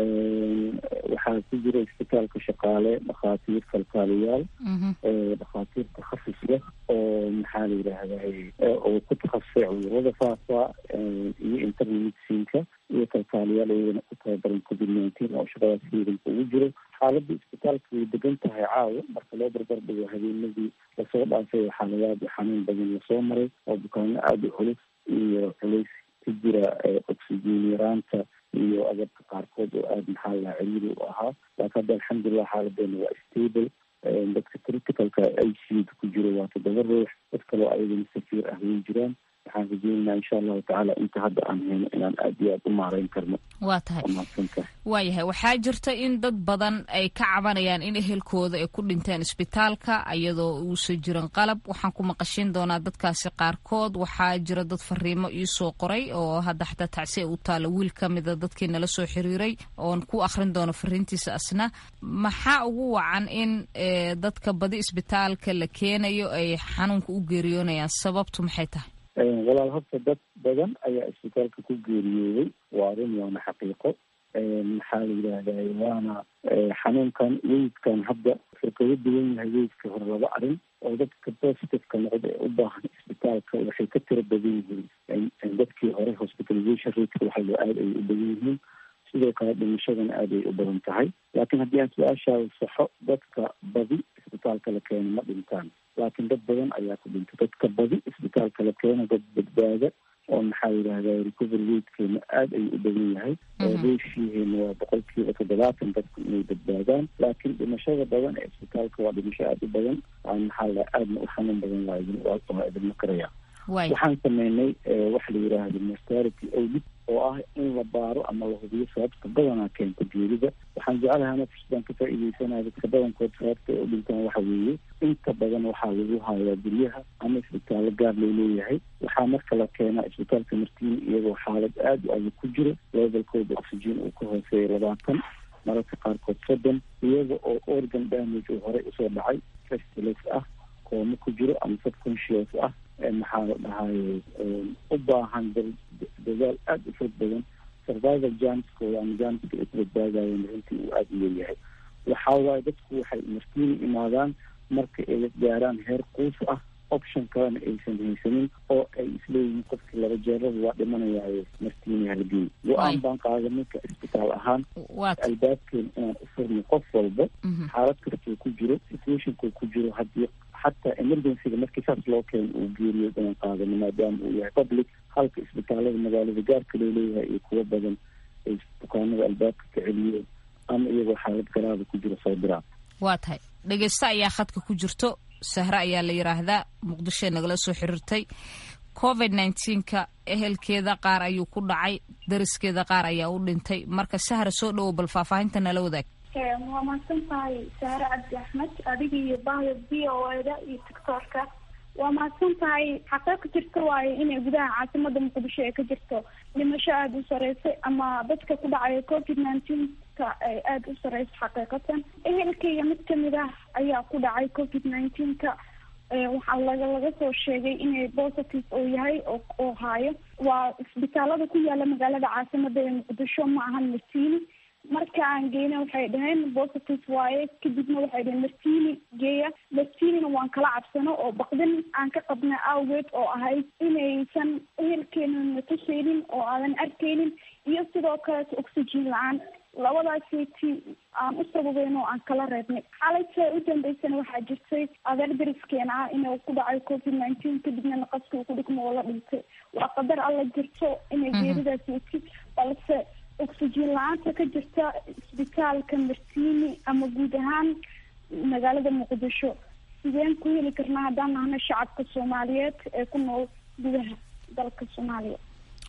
waxaa ku jira isbitaalka shaqaale dhakhaatiir kalkaaliyaal dhakhaatiir takhafus leh oo maxaa la yidhaahday oo ku takhasusay cudurada faafa iyo internal medicinka iyo kalkaaliyaal iyagana ku tababaran covid nineteen oo shaqadaas ciidanka ugu jiro xaaladda isbitaalka way degan tahay caawa marka loo barbar dhigo habeenadii lasoo dhaafay xaaladaad xanuun badan lasoo maray oo bukaano aada u culus iyo culays ka jira oxygen yaraanta iyo agabka qaarkood oo aada maxaa la ciriiri u ahaa laakiin hadda alxamdulilah xaaladeena waa stable dadka criticalka i c u ku jiro waa toddoba ruux dad kaloo ayagana safiir ah way jiraan waxaan rajeynaynaa insha allahu tacaala inta hadda aan hayno inaan aada iyo aada u maareyn karno waa tahay maadsantahay waayahay waxaa jirta in dad badan ay ka cabanayaan in ehelkooda ay ku dhinteen isbitaalka iyadoo uusan jirin qalab waxaan ku maqashin doonaa dadkaasi qaarkood waxaa jira dad fariimo iisoo qoray oo hadda xataa tacsi u taala wiil ka mida dadkii nala soo xiriiray oon ku akhrin doono fariintiisa asna maxaa ugu wacan in dadka badi isbitaalka la keenayo ay xanuunka u geeriyoonayaan sababtu maxay tahay walaal horta dad badan ayaa isbitaalka ku geeriyooday waa arrin waana xaqiiqo maxaa la yidhaahday waana xanuunkan weydkan hadda wuxuu kaga duwan yahay weydka hore laba arrin oo dadka positiveka noqda ee u baahan isbitaalka waxay ka tiro badan yihiin dadkii hore hospitalization rateka waxay aada ay u badan yihiin sidoo kale dhimashadana aada ay u badan tahay laakiin haddii aan su-aashaada saxo dadka badi isbitaalka la keeno ma dhintaan laakiin dad badan ayaa ku dhintay dadka badi isbitaalka la keeno dad badbaada oo maxaa yidhahda recovery ratekeena aada ayuu u badan yahay reeshiiheena waa boqolkiiba toddobaatan dadku inay badbaadaan laakiin dhimashada badan ee isbitaalka waa dhimasho aada u badan aan maxaa la aadna u xanuun badan waa waa idinma karaya waxaan sameynay waxa la yidhaahda mortality audit oo ah in la baaro ama la hubiyo sababta badanaa keenta geerida waxaan jeclahay nafsdaan ka faa'iideysanaya dadka badankood sababta ay u dhintaan waxa weeye inta badan waxaa lagu hayaa guryaha ama isbitaallo gaar loo leeyahay waxaa marka la keenaa isbitaalka martiini iyagoo xaalad aada u adag ku jiro levelkooda oxygen uu ka hooseeya labaatan mararka qaarkood soddon iyaga oo organ damage uu horey usoo dhacay festiles ah kooma ku jiro ama subconscious ah maxaa la dhahaye u baahan dadaal aada u fog badan survival janskooda ama janska ay ku badbaadayeen runtii uu aada u leeyahay waxaa waaye dadku waxay martiini imaadaan marka ay gaaraan heer quus ah option kalena aysan haysanin oo ay isleeyihiin qofkii laba jeerada waa dhimanayaayo martiini halgeey go-aan baan qaaday ninka isbitaal ahaan albaabkeena inaan u furno qof walba xaalad kastuu ku jiro situationkuu ku jiro haddii xataa emergencyga markii saas loo keeno uu geeriyo inaan qaadano maadaama uu yahay public halka isbitaalada magaalada gaarka loo leeyahay iyo kuwo badan ay bukaanada albaabka ka celiyeen ama iyagoo xaalad garaada ku jiro soo diraan waa tahay dhegeysto ayaa khadka ku jirto sahre ayaa la yidhaahdaa muqdishoe nagala soo xiriirtay covid nneteen-ka ehelkeeda qaar ayuu ku dhacay dariskeeda qaar ayaa u dhintay marka sahra soo dhowow bal faahfaahinta nala wadaag waa mahadsan tahay sahre cabdi axmed adiga iyo bahda v o eda iyo doctoorka waa mahadsan tahay xaqee ka jirta waayo inay gudaha caasimada muqdisho ee ka jirto dhimasho aada u sareysay ama dadka ku dhacaya covid nineteenka ay aada u sareyso xaqiiqatan ehelkayga mid kamid ah ayaa ku dhacay covid nineteenka waxaa laga laga soo sheegay inay positive uu yahay oo oo haayo waa isbitaalada ku yaala magaalada caasimada ee muqdisho ma ahan martiini marka aan geyna waxay dhaheen positive waaye kadibna waxay dhaheen martiini geeya martiinina waan kala cabsano oo baqdin aan ka qabna awgeed oo ahayd inaysan ehelkeena natuseynin oo aadan arkeynin iyo sidoo kaleeto oxygen la-aan labadaasiti aan u sababeyn oo aan kala reebnay xalayta u dambeysana waxaa jirtay adeer dariskeena ah inuu ku dhacay covid nineteen kadibna naqaska uu ku dhigmo oo la dhintay waa qadar alla jirto inay geeridaas weti balse oxygen la-aanta ka jirta isbitaalka martiini ama guud ahaan magaalada muqdisho sideen ku heli karnaa haddaan nahna shacabka soomaaliyeed ee ku nool gudaha dalka soomaaliya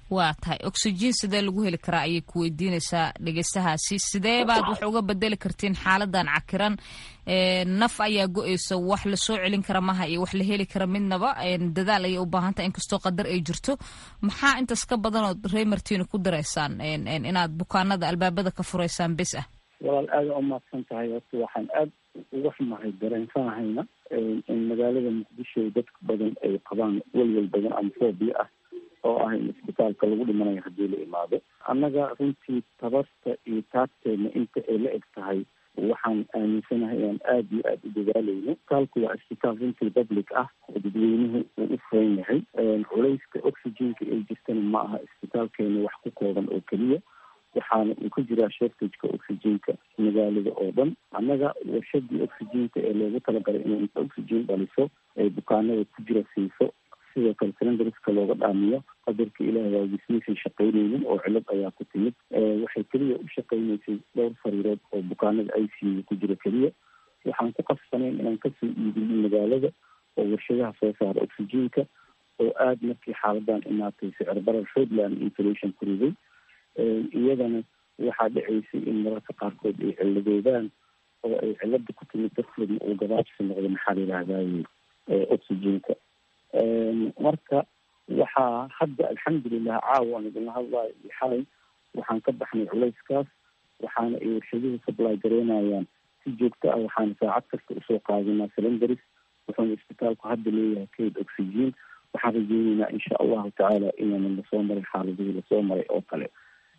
waa tahay oxygen sidee lagu heli karaa ayay ku weydiinaysaa dhegeystahaasi sidee baad wax uga bedeli kartiin xaaladan cakiran naf ayaa go-eysa wax lasoo celin kara maha iyo wax la heli kara midnaba dadaal ayay u baahantaha inkastoo qadar ay jirto maxaa intaas ka badanood reymartina ku dareysaan inaad bukaanada albaabada ka furaysaan bes ah walaal aada u mahadsan tahay horta waxaan aada uga xumahay dareensanahayna in magaalada muqdisho dadka badan ay qabaan welwel badan ama foobia ah oo ah in isbitaalka lagu dhimanayo haddii la imaado annaga runtii tabarta iyo taagteedna inta ay la eg tahay waxaan aaminsanahay inaan aada iyo aada u dadaaleyno isbitaalku waa isbitaal runtii public ah oo dadweynuhu uu u furan yahay culayska oxygenka ay jirtana ma aha isbitaalkeena wax ku kooban oo keliya waxaana uu ka jiraa shortageka oxygenka magaalada oo dhan annaga warshadii oxygenka ee loogu talagalay inay inta oxygen dhaliso ay bukaanada ku jira siiso sidoo kale cylindriska looga dhaamiyo qadarka ilaah waagismaysan shaqaynaynin oo cilad ayaa ku timid waxay keliya u shaqaynaysay dhowr fariirood oo bukaanada i c u ku jira keliya waxaan ku qasbanayn inaan kasoo iibino magaalada oo warshadaha soo saara oxygenka oo aada markii xaaladan imaatay sicir barar shoodland inflation ku riday iyadana waxaa dhaceysay in mararka qaarkood ay ciladoodaan oo ay cilada ku timid darteedna uu gabaabsi noqdo maxaa la yidhaahdaye oxygenka marka waxaa hadda alxamdulilah caawa aan idinla hadlayo iyo xalay waxaan ka baxnay culayskaas waxaana ay warshaduhu supply gareynayaan si joogto ah waxaana saacad kasta usoo qaadinaa cylindris wuxuuna isbitaalku hadda leeyahay kayd oxygen waxaan rajeyneynaa insha allahu tacaala inaana lasoo maray xaaladihii lasoo maray oo kale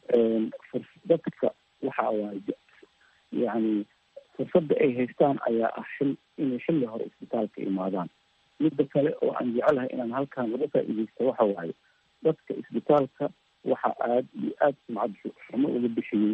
dadka waxa waaye yani fursadda ay haystaan ayaa ah xil inay xilli hore isbitaalka imaadaan midda kale oo aan jecelahay inaan halkaan laga faa-ideysto waxa waaye dadka isbitaalka waxa aada iyo aada sumcad xumo uga bixiyey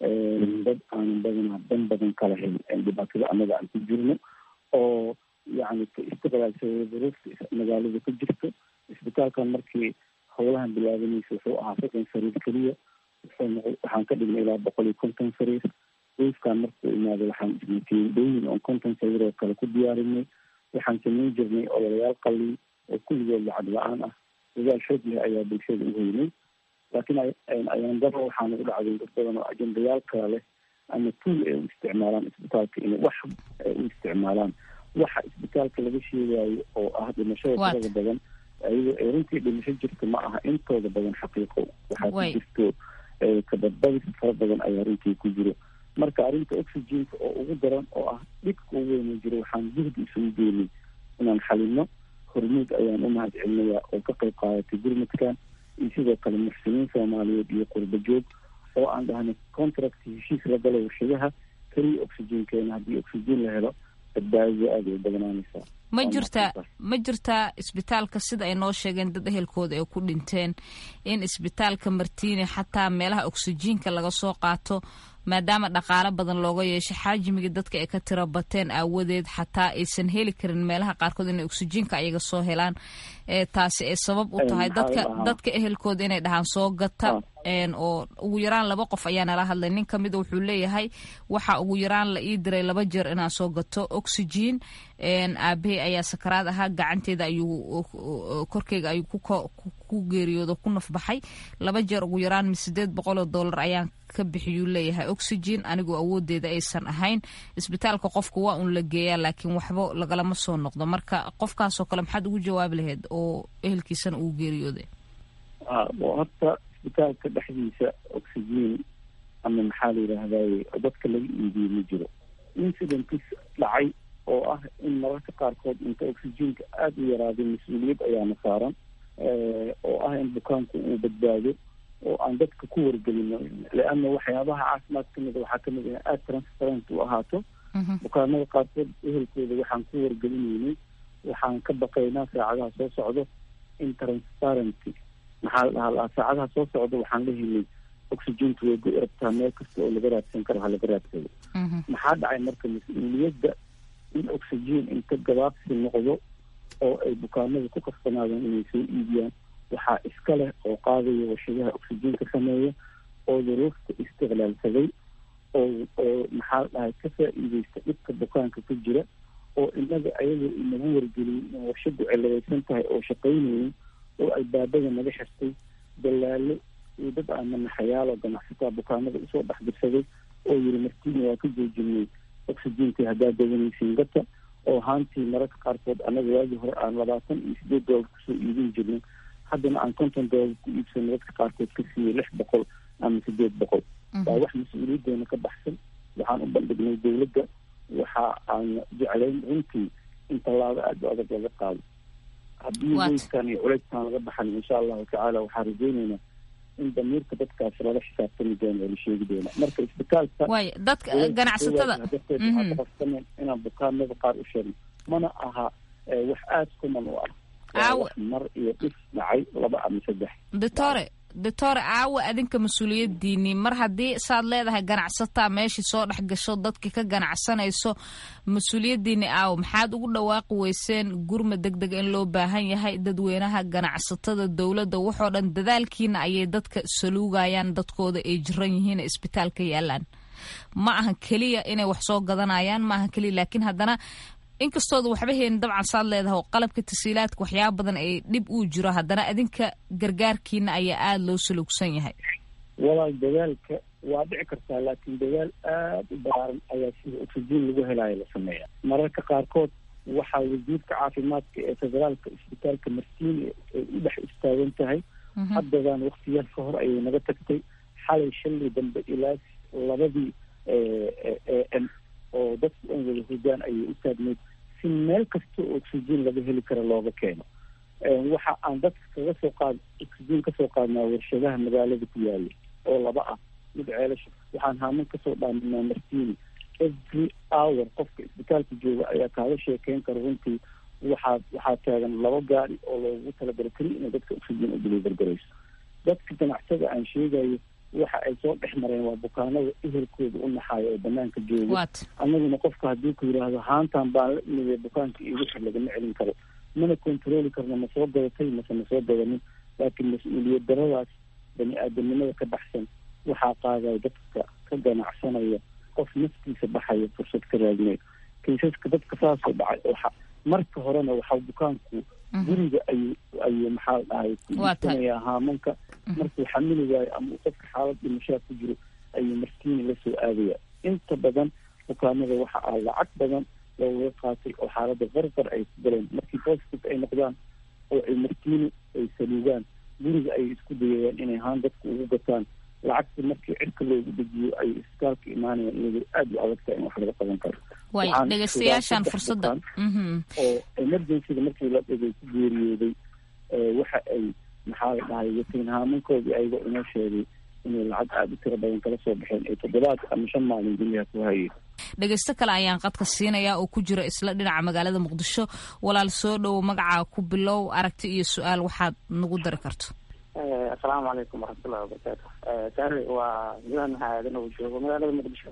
dad aanan badanaa dan badan kala helin dhibaatada annaga aan ku jirno oo yani ka istiqlaalsada duruufta magaalada ku jirto isbitaalkan markii howlahan bilaabanaysa wuxuu ahaa soddon sariir keliya waxaan ka dhignay ilaa boqol iyo konton sariir duufkan markuu imaado waxaan ismatiindooyin oon konton sariir oo kale ku diyaarinay waxaan samayn jirnay ololayaal qalin oo kulligood lacag la-aan ah dadaal xoog leh ayaa bulshada u heynay laakiin ayaan daro waxaana u dhacday dad badan oo ajendayaal kala leh ama tuul ay u isticmaalaan isbitaalka inay wax ay u isticmaalaan waxa isbitaalka laga sheegayo oo ah dhimashada tirada badan ayadoo ay runtii dhimasho jirta ma aha intooda badan xaqiiqo waxaa ku jirto kabadbadis fara badan ayaa runtii ku jiro marka arrinta oxygenka oo ugu daran oo ah dhibka ugu weyna jiro waxaan juhdi isugu geynay inaan xalino hormuud ayaan u mahad celinayaa oo ka qayb qaadatay gurmadkan iyo sidoo kale muxsiniin soomaaliyeed iyo qurba joog oo aan dhahnay contract heshiis la galo warshadaha keliya oxygenkeena haddii oxygen la helo badbaadada aada ay badnaanaysaa ma jirtaa ma jirtaa isbitaalka sida ay noo sheegeen dad ehelkooda ay ku dhinteen in isbitaalka martiini xataa meelaha oksijiinka laga soo qaato maadaama dhaqaalo badan looga yeesho xaajimigii dadka ay ka tiro bateen aawadeed xataa aysan heli karin meelaha qaarkood inay oksijiinka ayaga soo helaan taasi ay sabab u tahay dadka dadka ehelkooda inay dhahaan soo gata oo ugu yaraan laba qof ayaa nala hadlay nin ka mida wuxuu leeyahay waxa ugu yaraan la ii diray laba jeer inaan soo gato oxygen aabahey ayaa sakaraad ahaa gacanteeda ayuu korkeyga ayuu ku geeriyoodo ku nafbaxay laba jeer ugu yaraan sideed boqol oo dollar ayaan ka bixiyuu leeyahay oxygen anigoo awoodeeda aysan ahayn isbitaalka qofka waa un la geeyaa laakiin waxba lagalama soo noqdo marka qofkaasoo kale maxaad ugu jawaabi lahayd oo ehelkiisana uu geeriyooday horta isbitaalka dhexdiisa oxygen ama maxaa la yidhaahdaye dadka laga iibiye ma jiro incidentis dhacay oo ah in mararka qaarkood inta oxygenka aada u yaraaday mas-uuliyad ayaana saaran oo ah in bukaanku uu badbaado oo aan dadka ku wargelino leanna waxyaabaha caafimaad kamid waxaa kamid ah aada transparent u ahaato bukaanada qaarkood ehelkooda waxaan ku wargelinaynay waxaan ka baqaynaa saacadaha soo socdo in transparency maxaa la dhahaa laa saacadaha soo socda waxaan la helay oxygentu way go rabtaa meel kasta oo laga raadsan karo ha laga raadsado maxaa dhacay marka mas-uuliyadda in oxygen inta gabaabsi noqdo oo ay bukaanada ku karsanaadaan inay soo iibiyaan waxaa iska leh oo qaadaya warshadaha oxygenka sameeya oo duruufta istiqlaalsaday oo oo maxaa la dhahay ka faa-iideysta dhibka bukaanka ku jira oo inaga ayagoo inagu wargeliyay in warshadu ciladaysan tahay oo shaqaynayay oo albaabada naga xirtay dalaalo iyo dad aamanaxayaal oo ganacsataa bukaanada usoo dhex dirsaday oo yiri martiini waa ka joojinay oxygenkii haddaa dawanaysiin gata oo haantii mararka qaarkood annaga waagii hore aan labaatan iyo sideed doolar kusoo iibin jirnay haddana aan konton doolar ku iibsano dadka qaarkood ka siiyey lix boqol ama sideed boqol waa wax mas-uuliyadeena ka baxsan waxaan u bandhignay dowladda waxa aan jeclayn runtii in tallaabo aada u adag laga qaado haddii weyskan iyo culeyskan laga baxan insha allahu tacaala waxaan rajeyneynaa in damiirka dadkaasi lala xisaabtami doono oo la sheegi doona marka isbitaalka waay dadka ganacsatada darteedaqabsanen inaan bukaanada qaar u sheegno mana aha wax aada kuman u ah wax mar iyo dhif dhacay laba ama saddex doctore doctore caawa adinka mas-uuliyadiinii mar haddii saad leedahay ganacsataa meeshii soo dhex gasho dadkii ka ganacsanayso mas-uuliyadiini aawa maxaad ugu dhawaaqi weyseen gurma deg deg in loo baahan yahay dadweynaha ganacsatada dowladda waxoo dhan dadaalkiina ayay dadka saluugayaan dadkooda ay jiran yihiin isbitaalka yaalaan ma ahan keliya inay wax soo gadanayaan ma ahan keliya laakiin haddana inkastooda waxba heenin dabcan saad leedahay oo qalabka tasiilaadka waxyaaba badan ay dhib uu jiro haddana adinka gargaarkiina ayaa aada loo saluugsan yahay walaal dadaalka waa dhici kartaa laakiin dadaal aada u balaaran ayaa sida oxygen lagu helaayo la sameeya mararka qaarkood waxaa wasiirka caafimaadka ee federaalka isbitaalka marsiini ay u dhex istaagan tahay haddadaan waktiyaal ka hor ayay naga tagtay xalay shalay dambe ilaa labadii m oo dadku an wada hurdaan ayay u taagneyd si meel kasta oo oxygen laga heli karo looga keeno waxa aan dadka kaga soo qaad oxygen kasoo qaadnaa warshadaha magaalada ku yaala oo laba ah mid ceelasha waxaan haaman kasoo dhaaminaa martiini every hour qofka isbitaalka jooga ayaa kaaga sheekeyn kara runtii waxaa waxaa taagan laba gaari oo loogu talagalo keliya inay dadka oxygen u deliver garayso dadka ganacsada aan sheegayo waxa ay soo dhex mareen waa bukaanada ehelkooda u naxaayo oo banaanka jooga annaguna qofka haddii ku yidhaahdo haantan baan la imidee bukaanka iyo wixii lagama celin karo mana controli karno ma soo gadatay mase ma soo gadanin laakiin mas-uuliyad daradaas bani aadamnimada ka baxsan waxaa qaadaya dadka ka ganacsanaya qof naftiisa baxaya fursad ka raadinayo kaysaska dadka saasoo dhacay oo marka horena waxaa bukaanku guriga ayuu ayuu maxaa dhahay ku iibsanayaa haamanka markuu xamili waayo ama uu qofka xaalad dhimashaa ku jiro ayuu martiini lasoo aadaya inta badan bukaanada waxa ah lacag badan looga qaatay oo xaaladda qarqar ay ku galeen markii positive ay noqdaan oo ay martiini ay saluugaan guriga ayay isku dayayaan inay haan dadku ugu gataan lacagta markii cirka loogu dejiyo ay isbitaalka imaanayaan iyadoo aada u adagtaa in wax laga qaban karo way dhegeystayaashaan fursadda oo emergencyga markii la dhigay ku geeriyooday waxa ay maxaa la dhahay watiin haamankoodii ayagoo inoo sheegay inay lacag aada u tiro badan kala soo baxeen ay toddobaad ama shan maalin guryaha ku hayeen dhegeysto kale ayaan qadka siinayaa oo ku jira isla dhinaca magaalada muqdisho walaal soo dhowo magacaa ku bilow aragti iyo su-aal waxaad nagu dari karto asalaamu calaykum waraxmatullahi wabarakaatu saari waa yuhan aadan uu joogo magaalada muqdisho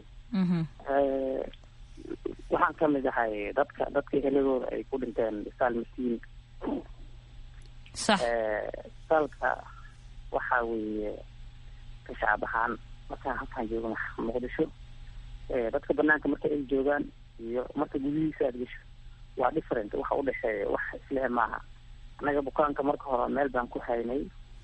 waxaan ka mid ahay dadka dadka heladooda ay ku dhinteen isaal masiin sax isaalka waxa weeye ka shacab ahaan markaan halkaan joogo muqdisho dadka banaanka marka ay joogaan iyo marka gudihiisa aad gesho waa different waxa udhexeeya wax islehe maaha annaga bukaanka marka hore meel baan ku haynay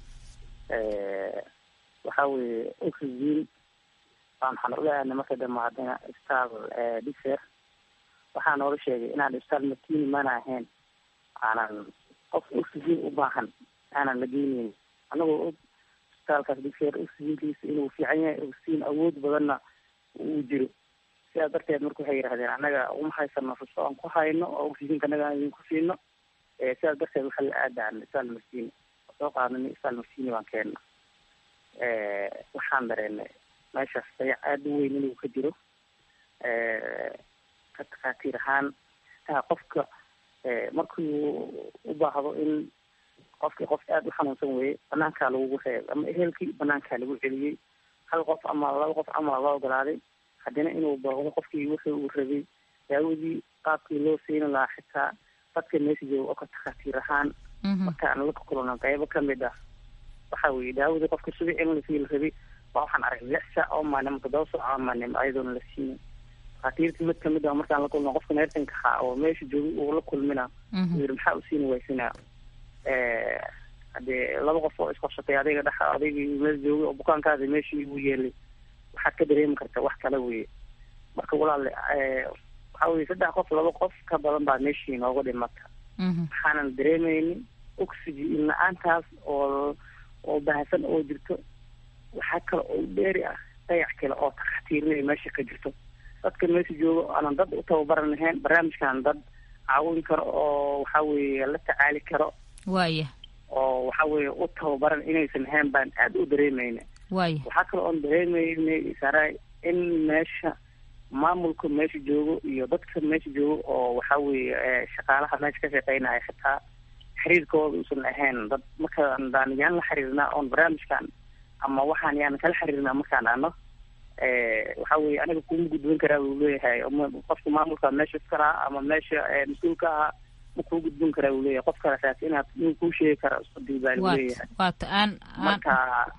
waxa weeye oxygen baan waxaan ula aadnay marka dambe haddana isbitaal diser waxaa noola sheegay inaan isbitaal matini mana ahayn aanan qof oxygen u baahan aanan la geyneyn anagoo og isbitaalkaas diser oxygenkiisa inuu fiican yahay oxygen awood badanna uu jiro sidaas darteed marka waxay yidhahdeen annaga uma haysano ruso aan ku hayno oo oxygenka annaga aan idinku siino sidaas darteed waxaa la aadaan isbitaal masini soo qaadnay isbitaal masini baan keenna waxaan dareennay meeshaas dayac aada u weyn inuu ka jiro ka takhaatiir ahaan qofka markuu u baahdo in qofkii qof aada u xanuunsan weeye banaankaa lagugu reeb ama ehelkii banaankaa lagu celiyey hal qof ama laba qof ama la ogolaaday haddana inuu baahdo qofkii wixii uu rabay daawadii qaabkii loo siini lahaa xitaa dadka meesha jooga oo ka takhaatiir ahaan markaan la kulano qaybo kamid ah waxa weeye daawadii qofka subic in lasii la rabay waa waxaan arag lix saac oo maalin toddoba saac oo maalin ayadoona la siinin takhaatiirta mid kamid ah markaan la kulno qofka neertanka ahaa oo meesha joogay uu la kulmina uu yidhi maxaa u siini waysinaa haddee laba qof oo isqorsatay adiga dhex adigii meel joogay oo bukaankaadi meeshii u yeelay waxaad ka dareemi karta wax kale weye marka walaale waxa weye saddex qof laba qof ka badan baa meeshii nooga dhimata waxaanan dareemeynin oxygen la-aantaas oo oo bahasan oo jirto waxaa kale oo dheeri ah dayac kale oo takxtiirinaya meesha ka jirto dadka meesha jooga aanan dad u tababaran lahayn barnaamijkan dad caawin karo oo waxa weeye la tacaali karo waaya oo waxa weeye u tababaran inaysan ahayn baan aada u dareemeyna waaya waxaa kale oon dareemeynay saray in meesha maamulka meesha joogo iyo dadka meesha joogo oo waxa weeye shaqaalaha meesha ka shaqeynaya xitaa xiriirkooda uusan ahayn dad markaan daan yaan la xiriirnaa oon barnaamijkan ama waxaan yaan kala xiriirnaa markaan ano waxa weye aniga kuma gudbin karaa uu leeyahay qofka maamulka meesha iskalaha ama meesha mas-uulka ahaa ma kuu gudbin karaa uu leeyahay qof kalesaas inaad inuu kuu sheegi kara isqadii baa lagu leeyahay waata aan marka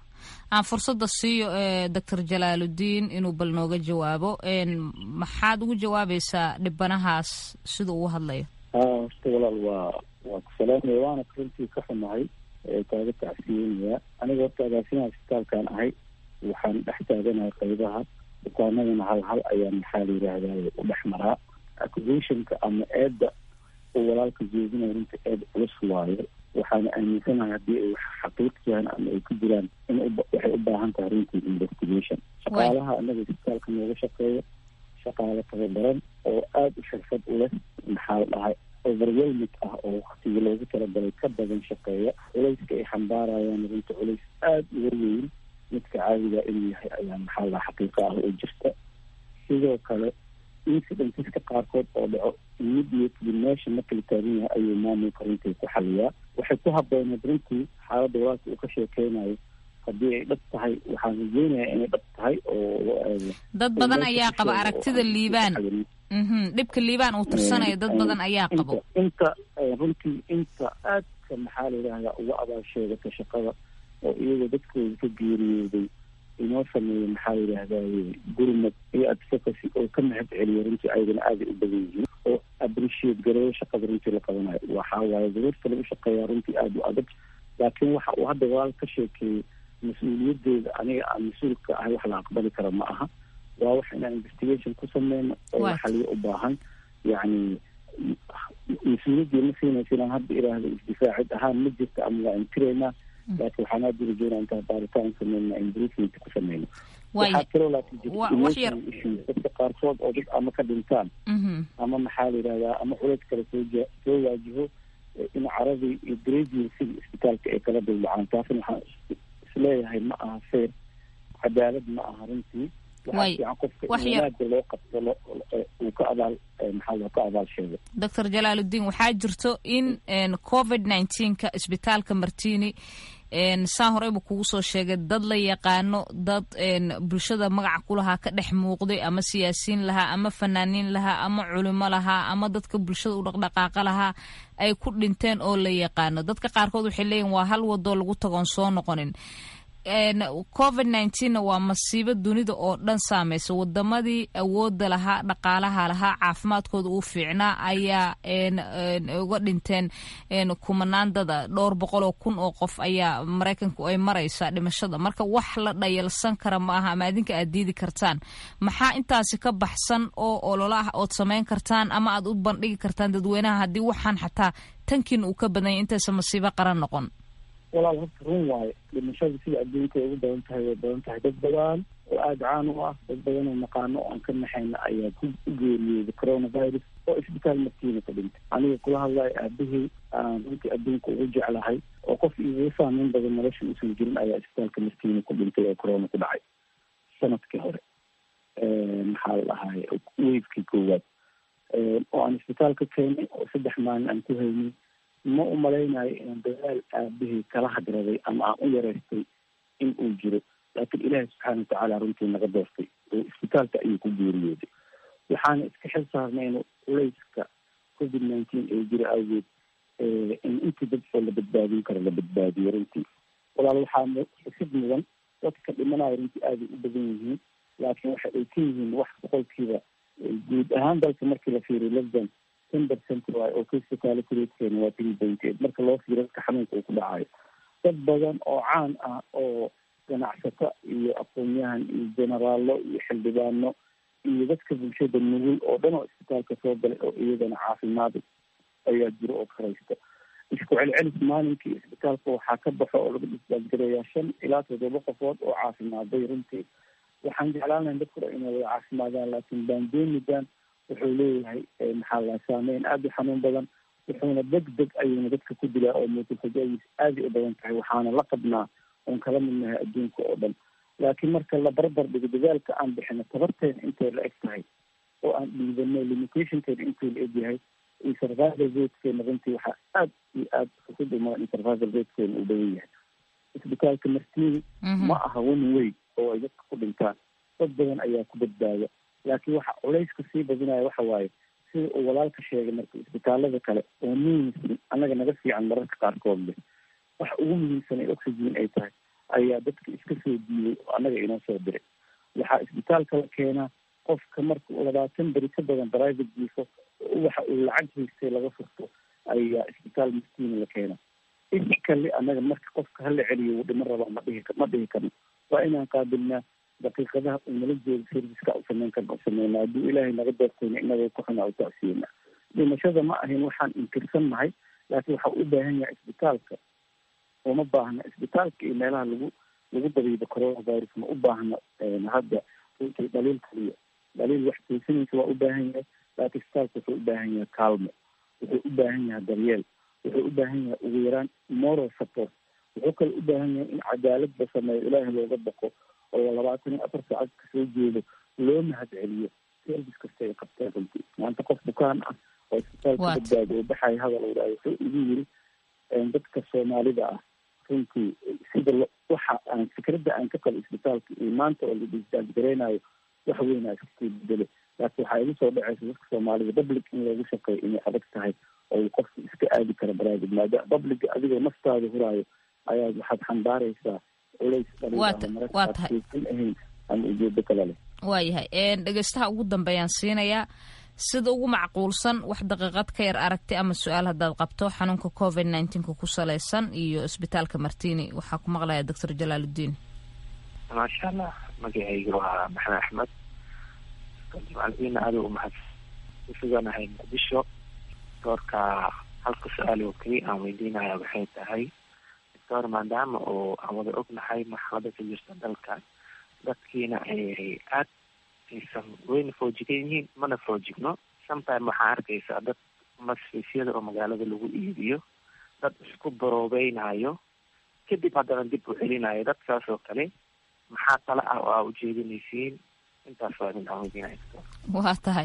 aan fursada siiyo doctor jalaaludiin inuu bal nooga jawaabo maxaad ugu jawaabaysaa dhibanahaas sida uu hadlayo ha horta walaal waa waa ku salaamaya waana runtii ka xumahay kaaga tacsiyeynaya aniga horta agaasimaha isbitaalkan ahay waxaan dhex taaganahay qaybaha bukaanadana hal hal ayaan maxaa la yidhaahdaa u dhex maraa accusationka ama eedda oo walaalka jeedinaya runta eed culus waayo waxaana aaminsanahay haddii ay wax xaqiiq yahan ama ay ku jiraan in waxay u baahan tahay runtii investigation shaqaalaha anaga isbitaalka nooga shaqeeya shaqaale tababaran oo aada u xirfad u leh maxaa la dhahay overwelmid ah oo waktigii loogu talagalay ka badan shaqeeya culayska ay xambaarayaan runta culays aada uga weyn midka caadiga inuu yahay ayaa maxaa la xaqiiqa ah oo jirta sidoo kale incidenteska qaarkood oo dhaco immediately meesha marka la taagan yahay ayuu maamulka runtii ku xaliyaa waxay ku habooneed runtii xaaladda walaalka uu ka sheekeynayo haddii ay dhab tahay waxaan rajeynayaa inay dhab tahay oo dad badan ayaa qaba aragtida liibaan dhibka liibaan uu tirsanayo dad badan ayaa qabo inta runtii inta aadka maxaa la yidhahdaa uga abaal sheegata shaqada oo iyagoo dadkooda ka geeriyooday inoo sameeya maxaa la yidhahdaa gurmad iyo advocacy oo ka mahad celiya runtii ayagana aaday u badan yihiin oo appreciate gareeyo shaqada runtii la qabanayo waxaa waaye daruurta lagu shaqeeyaa runtii aada u adag laakiin waxa uu hadda walaal ka sheekeeyey mas-uuliyadeeda aniga aan mas-uulka ahay wax la aqbali kara ma aha waa wax inaan investigation ku sameyno oo xaliyo u baahan yacni mas-uuliyaddii ma siinaysa inaan hadda iraahdo isdifaacid ahaan ma jirta ama waa intiraynaa laakiin waxaan aada urajeynaa intaan baaritaan sameyna improvement ku sameyno waxaa kaloo laakiin jirta issues dadka qaarkood oo dad ama ka dhintaan ama maxaa la yidhahdaa ama culays kale soo ja soo waajiho in caradii iyo grading sida isbitaalka ay kala dildhacaan taasna waxaan isleeyahay ma aha fair cadaalad ma aha runtii waxaa fiican qofka in wanaagga loo qabto uu ka abaal maxaa loo ka abaal sheego doctor jalaaludiin waxaa jirto in covid nineteenka isbitaalka martini saa horeyba kugu soo sheegay dad la yaqaano dad bulshada magaca kulahaa ka dhex muuqday ama siyaasiyiin lahaa ama fanaaniin lahaa ama culimo lahaa ama dadka bulshada u dhaqdhaqaaqa lahaa ay ku dhinteen oo la yaqaano dadka qaarkood waxay leeyihin waa hal wadoo lagu tagoon soo noqonin covid nineteenna waa masiibo dunida oo dhan saameysa wadamadii awooda lahaa dhaqaalaha lahaa caafimaadkooda uu fiicnaa ayaa uga dhinteen kumanaan dada dhowr boqol oo kun oo qof ayaa maraykanku ay maraysaa dhimashada marka wax la dhayalsan kara ma aha ama adinka aad diidi kartaan maxaa intaasi ka baxsan oo ololo ah ood samayn kartaan ama aad u bandhigi kartaan dadweynaha haddii waxaan xataa tankiin uu ka badanya intaysa masiibo qaran noqon walaal horta run waayo dhimashada sida adduunka ay ugu badan tahay way badan tahay dad badan oo aada caan u ah dad badan oo naqaano oo aan ka naxayna ayaa ku geeriyooday coronavirus oo isbitaal martiina ka dhintay aniga kula hadlayo aabahey aan runtii adduunka ugu jeclahay oo qof igaga saameyn badan nolosha uusan jirin ayaa isbitaalka martiina ku dhintay oo corona ku dhacay sanadkii hore maxaa la dhahay wavekii koowaad oo aan isbitaal ka keenay oo saddex maalin aan ku haynay ma u malaynayo inaan dadaal aabahey kala hadraday ama aan u yareystay in uu jiro laakiin ilaahi subxaana watacaala runtii naga doortay oo isbitaalka ayuu ku geeriyooday waxaana iska xil saarnayno culayska covid nineteen ee jira awgeed in intii dad oo la badbaadin karo la badbaadiyo runtii walaal waxaa xusid mudan dadka dhimanaya runtii aaday u badan yihiin laakiin waxa ay ka yihiin wax boqolkiiba guud ahaan dalka markii la fiiriyo lesdan ten percent waay oo case fatality ratekeena waa three point eight marka loo fiiriyo dadka xanuunka uu ku dhacayo dad badan oo caan ah oo ganacsato iyo aqoon-yahan iyo generaallo iyo xildhibaano iyo dadka bulshada nugul oo dhan oo isbitaalka soo galay oo iyagana caafimaad ayaa jiro oo karaysta isku celcelis maalinkii isbitaalka waxaa ka baxo oo laga disbaasgareeyaa shan ilaa toddoba qofood oo caafimaaday runtii waxaan jeclaan lahay dadku dhan inay wada caafimaadaan laakiin bandemigan wuxuu leeyahay maxaa la saameyn aada u xanuun badan wuxuuna deg deg ayuuna dadka ku dilaa oo muutulfajadiis aaday u badan tahay waxaana la qabnaa oon kala midnahay adduunka oo dhan laakiin marka la barbar dhigo dadaalka aan bixino tabarteena intay la eg tahay oo aan dhiidano limitationkeena intuu la eg yahay iyo survival ratekeena runtii waxaa aad iyo aad xusid uma in survival ratekeena uu badan yahay isbitaalka martiini ma aha one way oo ay dadka ku dhintaan dad badan ayaa ku badbaada laakiin waxa culayska sii badinaya waxa waaye sida uu walaalka sheegay marka isbitaalada kale oo muhiimsan annaga naga fiican mararka qaarkood leh waxa ugu muhiimsan ee oxygen ay tahay ayaa dadka iska soo diiday oo annaga inoo soo diray waxaa isbitaalka la keenaa qofka marka uu labaatan beri ka badan private jiifo waxa uu lacag haystay laga furto ayaa isbitaal maskiina la keenaa iskale annaga marka qofka hala celiyo wuu dhiman rabaa ma dhihi ma dhihi karno waa inaan qaabilnaa daqiiqadaha uu nala joogo serviceka u samayn karna u sameynaa hadduu ilaahay naga doortayna inaga ku xunaa u tacsiina dhimashada ma ahayn waxaan inkirsan nahay laakiin waxa u baahan yahay isbitaalka uma baahna isbitaalka iyo meelaha lagu lagu dabiibo coronavirus ma u baahna hadda runtii dhaliil kaliya dhaliil wax toosinaysa waa u baahan yahay laakiin isbitaalka wuxuu u baahan yahay kaalmo wuxuu u baahan yahay daryeel wuxuu u baahan yahay ugu yaraan moral support wuxuu kale u baahan yahay in cadaalad la sameeyo ilaahay looga baqo oo labaatan iyo afar saacad kasoo jeedo loo mahad celiyo service kasta ay qabteen runtii maanta qof bukaan ah oo isbitaalka badbaadi oo baxaya hadal uu dhahay wuxuu igu yiri dadka soomaalida ah runtii sida waxa aan fikradda aan ka qabo isbitaalka iyo maanta oo la disbaasgareynayo wax weynaa iskasii bedele laakiin waxaa igu soo dhacaysa dadka soomaalida public in loogu shaqeeyo inay adag tahay oo qofka iska aadi kara baraagid maadaama publica adigoo naftaada huraayo ayaad waxaad xambaaraysaa culays dhaliilamarakaadkaysan ahayn ama ujeedo kale leh waayahay dhegeystaha ugu dambeeyaan siinayaa sida ugu macquulsan wax daqiiqad ka yar aragti ama su-aal haddaad qabto xanuunka covid nineteenka ku salaysan iyo isbitaalka martini waxaa ku maqlaya doctor jalaaludiin maasha allah magacayga waa maxamed axmed jimcaldiina adigu mahad kusuganahay muqdisho doorka halka su-aal oo keliya aan weydiinaya waxay tahay doctor maadaama oo aan wada ognahay marxalada ka jirta dalka dadkiina ay aad aysan weyna foojigan yihiin mana foojigno sometime waxaa arkaysaa dad masfiisyada oo magaalada lagu iibiyo dad isku baroobeynaayo kadib haddana dib u celinayo dadkaas oo kale maxaa tala ah oo aa ujeedinaysiin intaas waa idin aan weydiinaya doctor waa tahay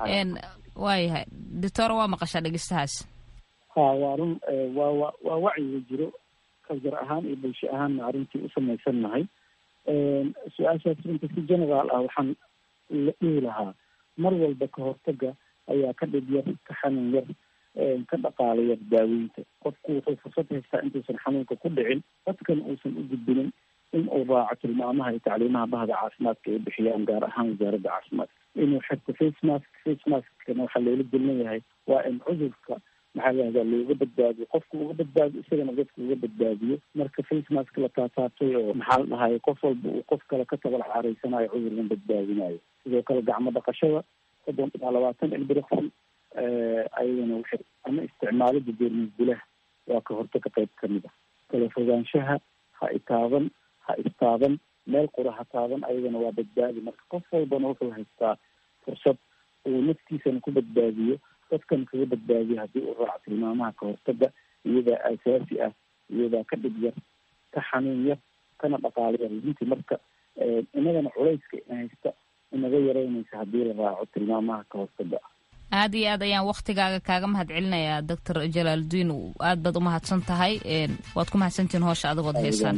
waayahay doctor waa maqashaa dhegeystahaas ha waa run waa wa waa wacyiga jiro kaljar ahaan iyo bulsho ahaanna arrintii u samaysan nahay su-aashaas runta si generaal ah waxaan la dhihi lahaa mar walba ka hortaga ayaa ka dhib yar ka xanuun yar ka dhaqaala yar daaweynta qofku wuxuu fursad haystaa intuusan xanuunka ku dhicin dadkan uusan u gudbinin in uu raaco tilmaamaha iyo tacliimaha bahda caafimaadka ay bixiyaan gaar ahaan wasaaradda caafimaadka inuu xirto face mask face maskana waxaa loola gelin yahay waa in cudurka maxaa lahahdaa looga badbaadiyo qofka uga badbaadiyo isagana dadka uga badbaadiyo marka face mask la taataabtay oo maxaa la dhahay qof walba uu qof kale ka tabal caaraysanayo cudurkan badbaadinayo sidoo kale gacmo dhaqashada soddon ilaa labaatan ilbiriqsi ayadana waxay ama isticmaalada jeermisdilaha waa ka hortaga qayb kamid ah kala fogaanshaha ha itaaban ha istaaban meel qura ha taaban ayadana waa badbaadi marka qof walbana wuxuu haystaa fursad uu naftiisana ku badbaadiyo dadkan kaga badbaadiyo haddii uu raaco tilmaamaha ka hortaga iyadaa aasaasi ah iyadaa ka dhib yar ka xanuun yar kana dhaqaalo yar runtii marka inagana culayska ina haysta inaga yaraynaysa haddii la raaco tilmaamaha ka hortaga ah aad iyo aad ayaan waktigaaga kaaga mahad celinayaa doctor jalaaludiin aad baad umahadsan tahay waad ku mahadsantihiin hoosha adigood heesaan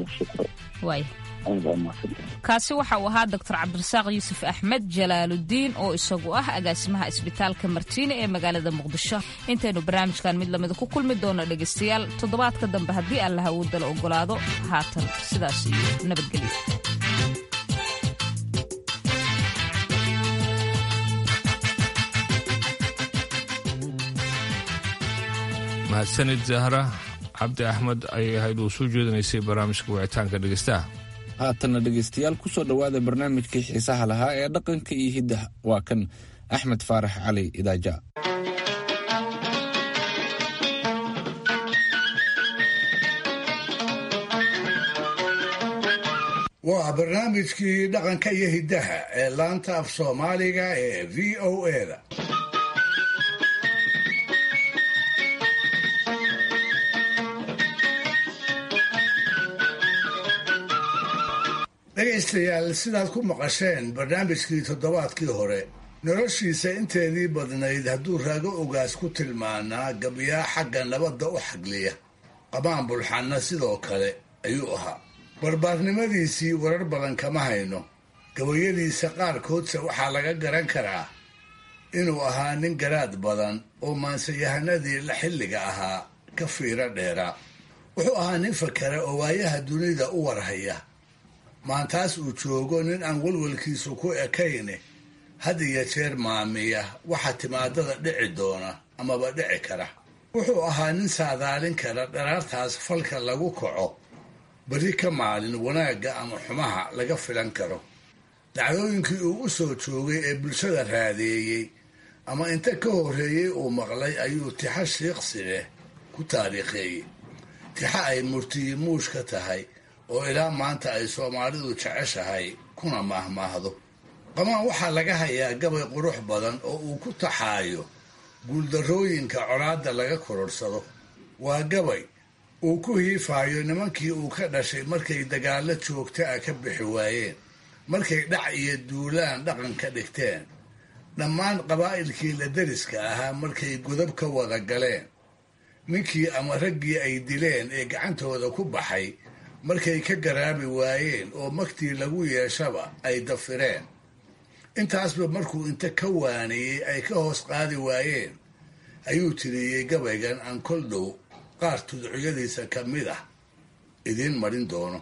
waay kaasi waxa uu ahaa doctor cabdirasaaq yuusuf axmed jalaaludiin oo isagu ah agaasimaha isbitaalka martiine ee magaalada muqdisho intaynu barnaamijkan mid lamida ku kulmi doono dhegaystayaal toddobaadka dambe haddii allaha uu dala ogolaado haatan sidaas iyo nabadgelyo mahadsanid zahra cabdi axmed ayay ahayd uu soo jeedinaysay barnaamijka wicitaanka dhegeystaha haatanna dhegaystayaal ku soo dhowaada barnaamijkii xiisaha lahaa ee dhaqanka iyo hiddaha waa kan axmed faarax cali idaaja waa barnaamijkii dhaqanka iyo hiddaha ee laanta af soomaaliga ee v o eda dhegaystayaal sidaad ku maqasheen barnaamijkii toddobaadkii hore noloshiisa inteedii badnayd hadduu raago ogaas ku tilmaanaa gabyaa xagga nabadda u xagliya qamaan bulxanna sidoo kale ayuu ahaa barbaarnimadiisii warar badan kama hayno gabayadiisa qaarkoodse waxaa laga garan karaa inuu ahaa nin garaad badan oo maansayahanadii la xilliga ahaa ka fiiro dheeraa wuxuu ahaa nin fakera oo waayaha dunida u warhaya maantaas uu joogo nin aan walwalkiisu ku ekayne had iyo jeer maamiya waxa timaadada dhici doona amaba dhici kara wuxuu ahaa nin saadaalin kara dharaartaas falka lagu kaco beri ka maalin wanaagga ama xumaha laga filan karo dacdooyinkii uu u soo joogay ee bulshada raadeeyey ama inta ka horreeyey uu maqlay ayuu tixa shiiqsi leh ku taariikheeyey tixa ay murtiyi muush ka tahay oo ilaa maanta ay soomaalidu jeceshahay kuna maahmaahdo qamaan waxaa laga hayaa gabay qurux badan oo uu ku taxaayo guuldarrooyinka colaadda laga kororhsado waa gabay uu ku hiifaayo nimankii uu ka dhashay markay dagaallo joogta ah ka bixi waayeen markay dhac iyo duulaan dhaqan ka dhigteen dhammaan qabaa'ilkii la deriska ahaa markay godab ka wada galeen ninkii ama raggii ay dileen ee gacantooda ku baxay markay ka garaabi waayeen oo magtii lagu yeeshaba ay dafireen intaasba markuu inta ka waaniyey ay ka hoos qaadi waayeen ayuu tiriyey gabaygan aan kol dhow qaar tudciyadiisa ka mid ah idiin marin doono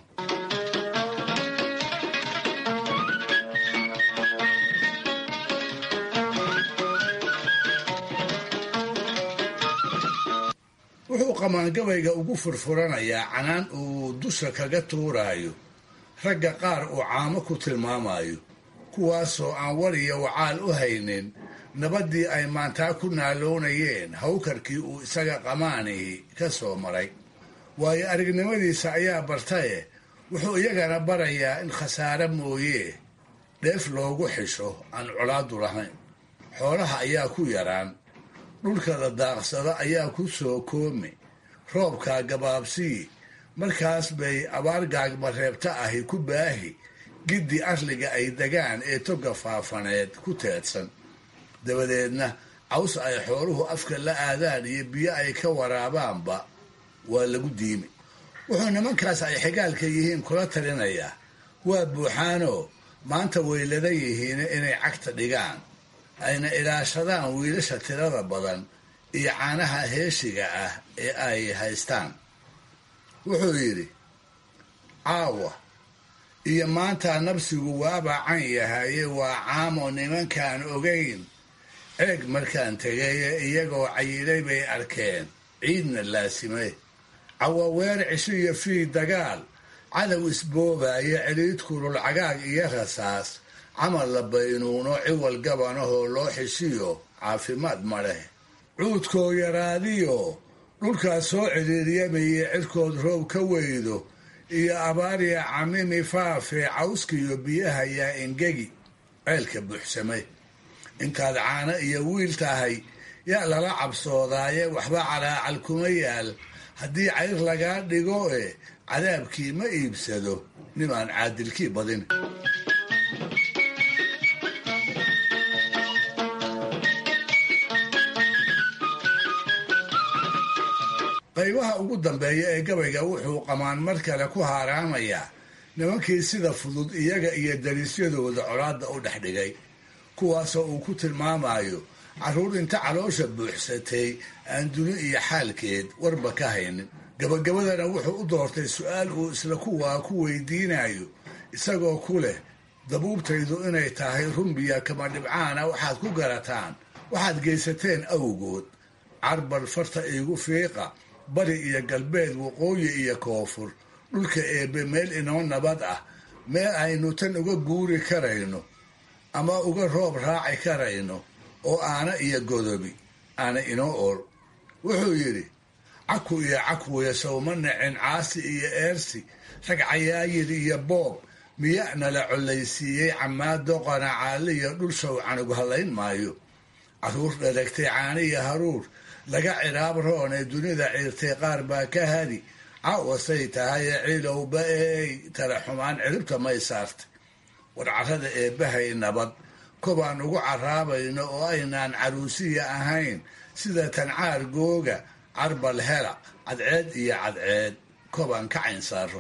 wuxuu qamaangabayga ugu furfuranayaa canaan uu dusha kaga tuuraayo ragga qaar uu caamo ku tilmaamayo kuwaasoo aan war iyo wacaal u haynin nabaddii ay maantaa ku naaloonayeen hawkarkii uu isaga qamaanihi ka soo maray waayo aragnimadiisa ayaa bartaye wuxuu iyagana barayaa in khasaare mooyee dheef loogu xisho aan colaadu lahayn xoolaha ayaa ku yaraan dhulkada daaqsada ayaa ku soo koomi roobkaa gabaabsii markaas bay abaar gaagmareebta ahi ku baahi giddi arliga ay degaan ee toga faafaneed ku teedsan dabadeedna caws ay xooluhu afka la aadaan iyo biyo ay ka waraabaanba waa lagu diimi wuxuu nimankaas ay xigaalka yihiin kula talinayaa waa buuxaanoo maanta weyladan yihiin inay cagta dhigaan ayna ilaashadaan wiilasha tirada badan iyo caanaha heeshiga ah ee ay haystaan wuxuu yidhi caawa iyo maanta nabsigu waaba can yahaye waa caamo nimankaan ogayn eeg markaan tegaye iyagoo cayilay bay arkeen ciidna laasimay cawaweer cisho iyo fii dagaal cadow isboobaayo celiid kulul cagaag iyo rasaas camal la baynuuno ciwal gabanahoo loo xishiyo caafimaad ma leh cuudkoo yaraadiyo dhulkaas soo ciriiryamayay cirkood roob ka weydo iyo abaariya camimi faafee cawskiyo biyaha yaa engegi ceelka buuxsamay intaad caano iyo wiil tahay yaa lala cabsoodaaye waxba calaacal kuma yaal haddii cayr lagaa dhigo e cadaabkii ma iibsado nimaan caadilkii badin qaybaha ugu dambeeya ee gabayga wuxuu qamaan mar kale ku haaraamayaa nimankii sida fudud iyaga iyo dariisyadooda colaadda u dhex dhigay kuwaasoo uu ku tilmaamayo carruur inta caloosha buuxsatay aan duni iyo xaalkeed warba ka haynin gabagabadana wuxuu u doortay su-aal uu isla kuwaa ku weydiinayo isagoo ku leh dabuubtaydu inay tahay rumbiya kama dhibcaana waxaad ku garataan waxaad geysateen awgood carbal farta iigu fiiqa bari iyo galbeed waqooyi iyo koonfur dhulka eebbe meel inoo nabad ah meel aynu tan uga guuri karayno ama uga roob raaci karayno oo aana iyo godobi aana inoo ool wuxuu yidhi caku iyo cakwiya sawma nacin caasi iyo eersi rag cayaayir iyo boob miya nala collaysiiyey camaado qanacaaliya dhul shawcan ugu hadlayn maayo carruur dharagtay caaniya haruur laga ciraab roon ee dunida ciirtay qaar baa ka hadi cawasay tahay cilowba eey tala xumaan ciribta may saartay war carrada eebbahay nabad kobaan ugu caraabayno oo aynaan caruusiya ahayn sida tancaar googa carbal hela cadceed iyo cadceed kobaan ka cayn saaro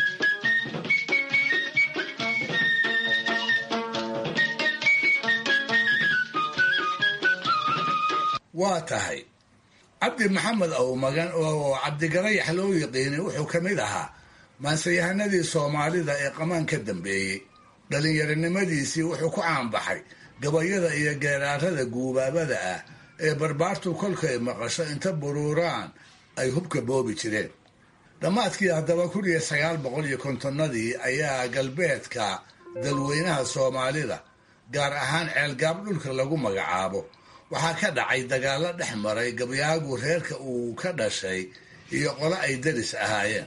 waa tahay cabdi maxamed awmagan oo cabdigarayax loo yiqiinay wuxuu ka mid ahaa maansayahanadii soomaalida ee qamaan ka dambeeyey dhallinyaronimadiisii wuxuu ku caanbaxay gabayada iyo geeraarada guubaabada ah ee barbaartu kolkay maqasho inta buruuraan ay hubka boobi jireen dhammaadkii haddaba kun iyo sagaal boqol iyo kontonnadii ayaa galbeedka dalweynaha soomaalida gaar ahaan ceelgaab dhulka lagu magacaabo waxaa ka dhacay dagaallo dhex maray gabyaagu reerka uu ka dhashay iyo qolo ay daris ahaayeen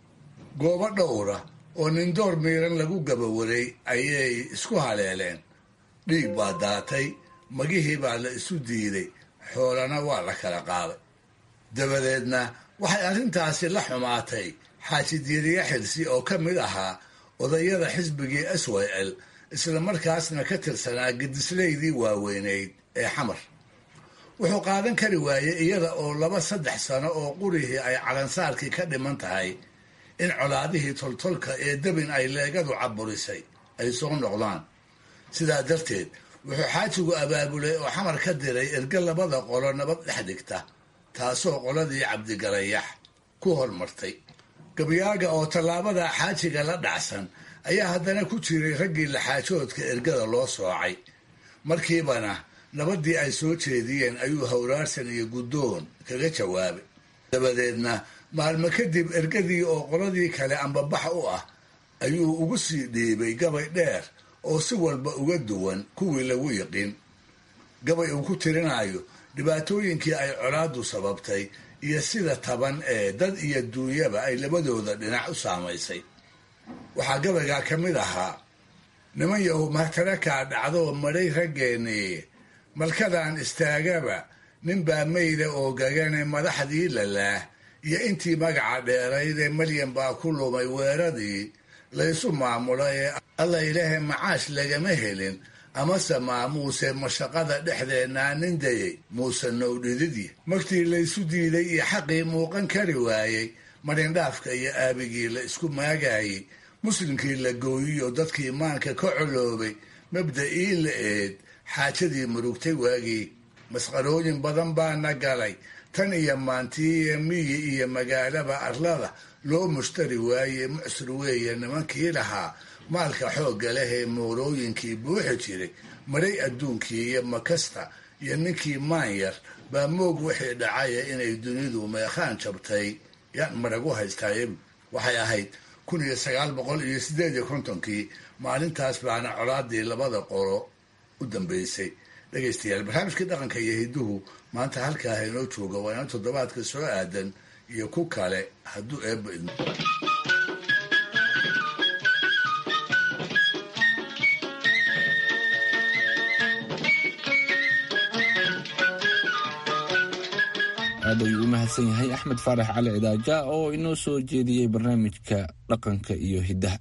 goobo dhowra oo nindoor miiran lagu gabawaray ayay isku haleeleen dhiig baa daatay magihii baa la isu diiday xoolana waa la kala qaaday dabadeedna waxay arrintaasi la xumaatay xaaji diiriye xilsi oo ka mid ahaa odayada xisbigii s y l isla markaasna ka tirsanaa gedislaydii waaweynayd ee xamar wuxuu qaadan kari waayey iyada oo laba saddex sano oo qurihii ay calansaarkii ka dhiman tahay in colaadihii toltolka ee debin ay leegadu caburisay ay soo noqdaan sidaa darteed wuxuu xaajigu abaabulay oo xamar ka diray erge labada qolo nabad dhex dhigta taasoo qoladii cabdigarayax ku hormartay gabyaaga oo tallaabada xaajiga la dhacsan ayaa haddana ku jiray raggii laxaajoodka ergada loo soocay markiibana nabaddii ay soo jeediyeen ayuu hawraarsan iyo guddoon kaga jawaabay dabadeedna maalmo kadib ergadii oo qoladii kale ambabax u ah ayuu ugu sii dhiibay gabay dheer oo si walba uga duwan kuwii lagu yiqin gabay uu ku tirinayo dhibaatooyinkii ay colaaddu sababtay iyo sida taban ee dad iyo duunyaba ay labadooda dhinac u saamaysay waxaa gabaygaa ka mid ahaa niman yahu martarakaa dhacdoo madhay raggeennii malkadan istaagaba ninbaa mayda oo gagane madaxdii lalaah iyo intii magaca dheeraydee malyan baa ku lumay weeradii laysu maamulo ee alla ilaahay macaash lagama helin amase maamuuse mashaqada dhexdeennaa nin dayay muuse nowdhididii magtii laysu diiday iyo xaqii muuqan kari waayey marindhaafka iyo aabigii la isku maagaayey muslimkii la gooyiyo dadkii maanka ka coloobay mabda'ii la eed xaajadii murugtay waagii masqarooyin badan baana galay tan iyo maantiiiyo miyi iyo magaalaba arlada loo mushtari waaye mucsur weeye nimankii lahaa maalka xoogga leh ee moorooyinkii buuxi jiray maray adduunkii iyo makasta iyo ninkii maanyar baa moog wixii dhacaya inay dunidu meekhaan jabtay yaan maragu haystaaye waxay ahayd kun iyo sagaal boqol iyo sideed iyo kontonkii maalintaas baana colaadii labada qolo u dambeysay dhegaystayaal barnaamijkii dhaqanka iyo hiduhu maanta halkaa haynoo jooga waa ina toddobaadka soo aadan iyo ku kale hadduu eebba idmo aad ayuu u mahadsan yahay axmed faarax cali cidaaja oo inoo soo jeediyey barnaamijka dhaqanka iyo hiddaha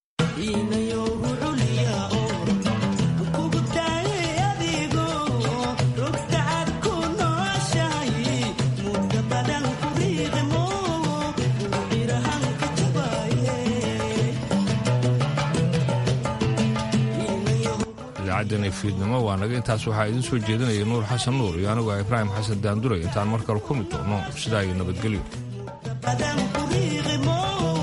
idaacaddan fiidnimo waa naga intaas waxaa idiin soo jeedinaya nuur xasan nuur iyo anigu ah ibraahim xasan daanduray intaan mar kale ku mid doono sidaa iyo nabadgelyo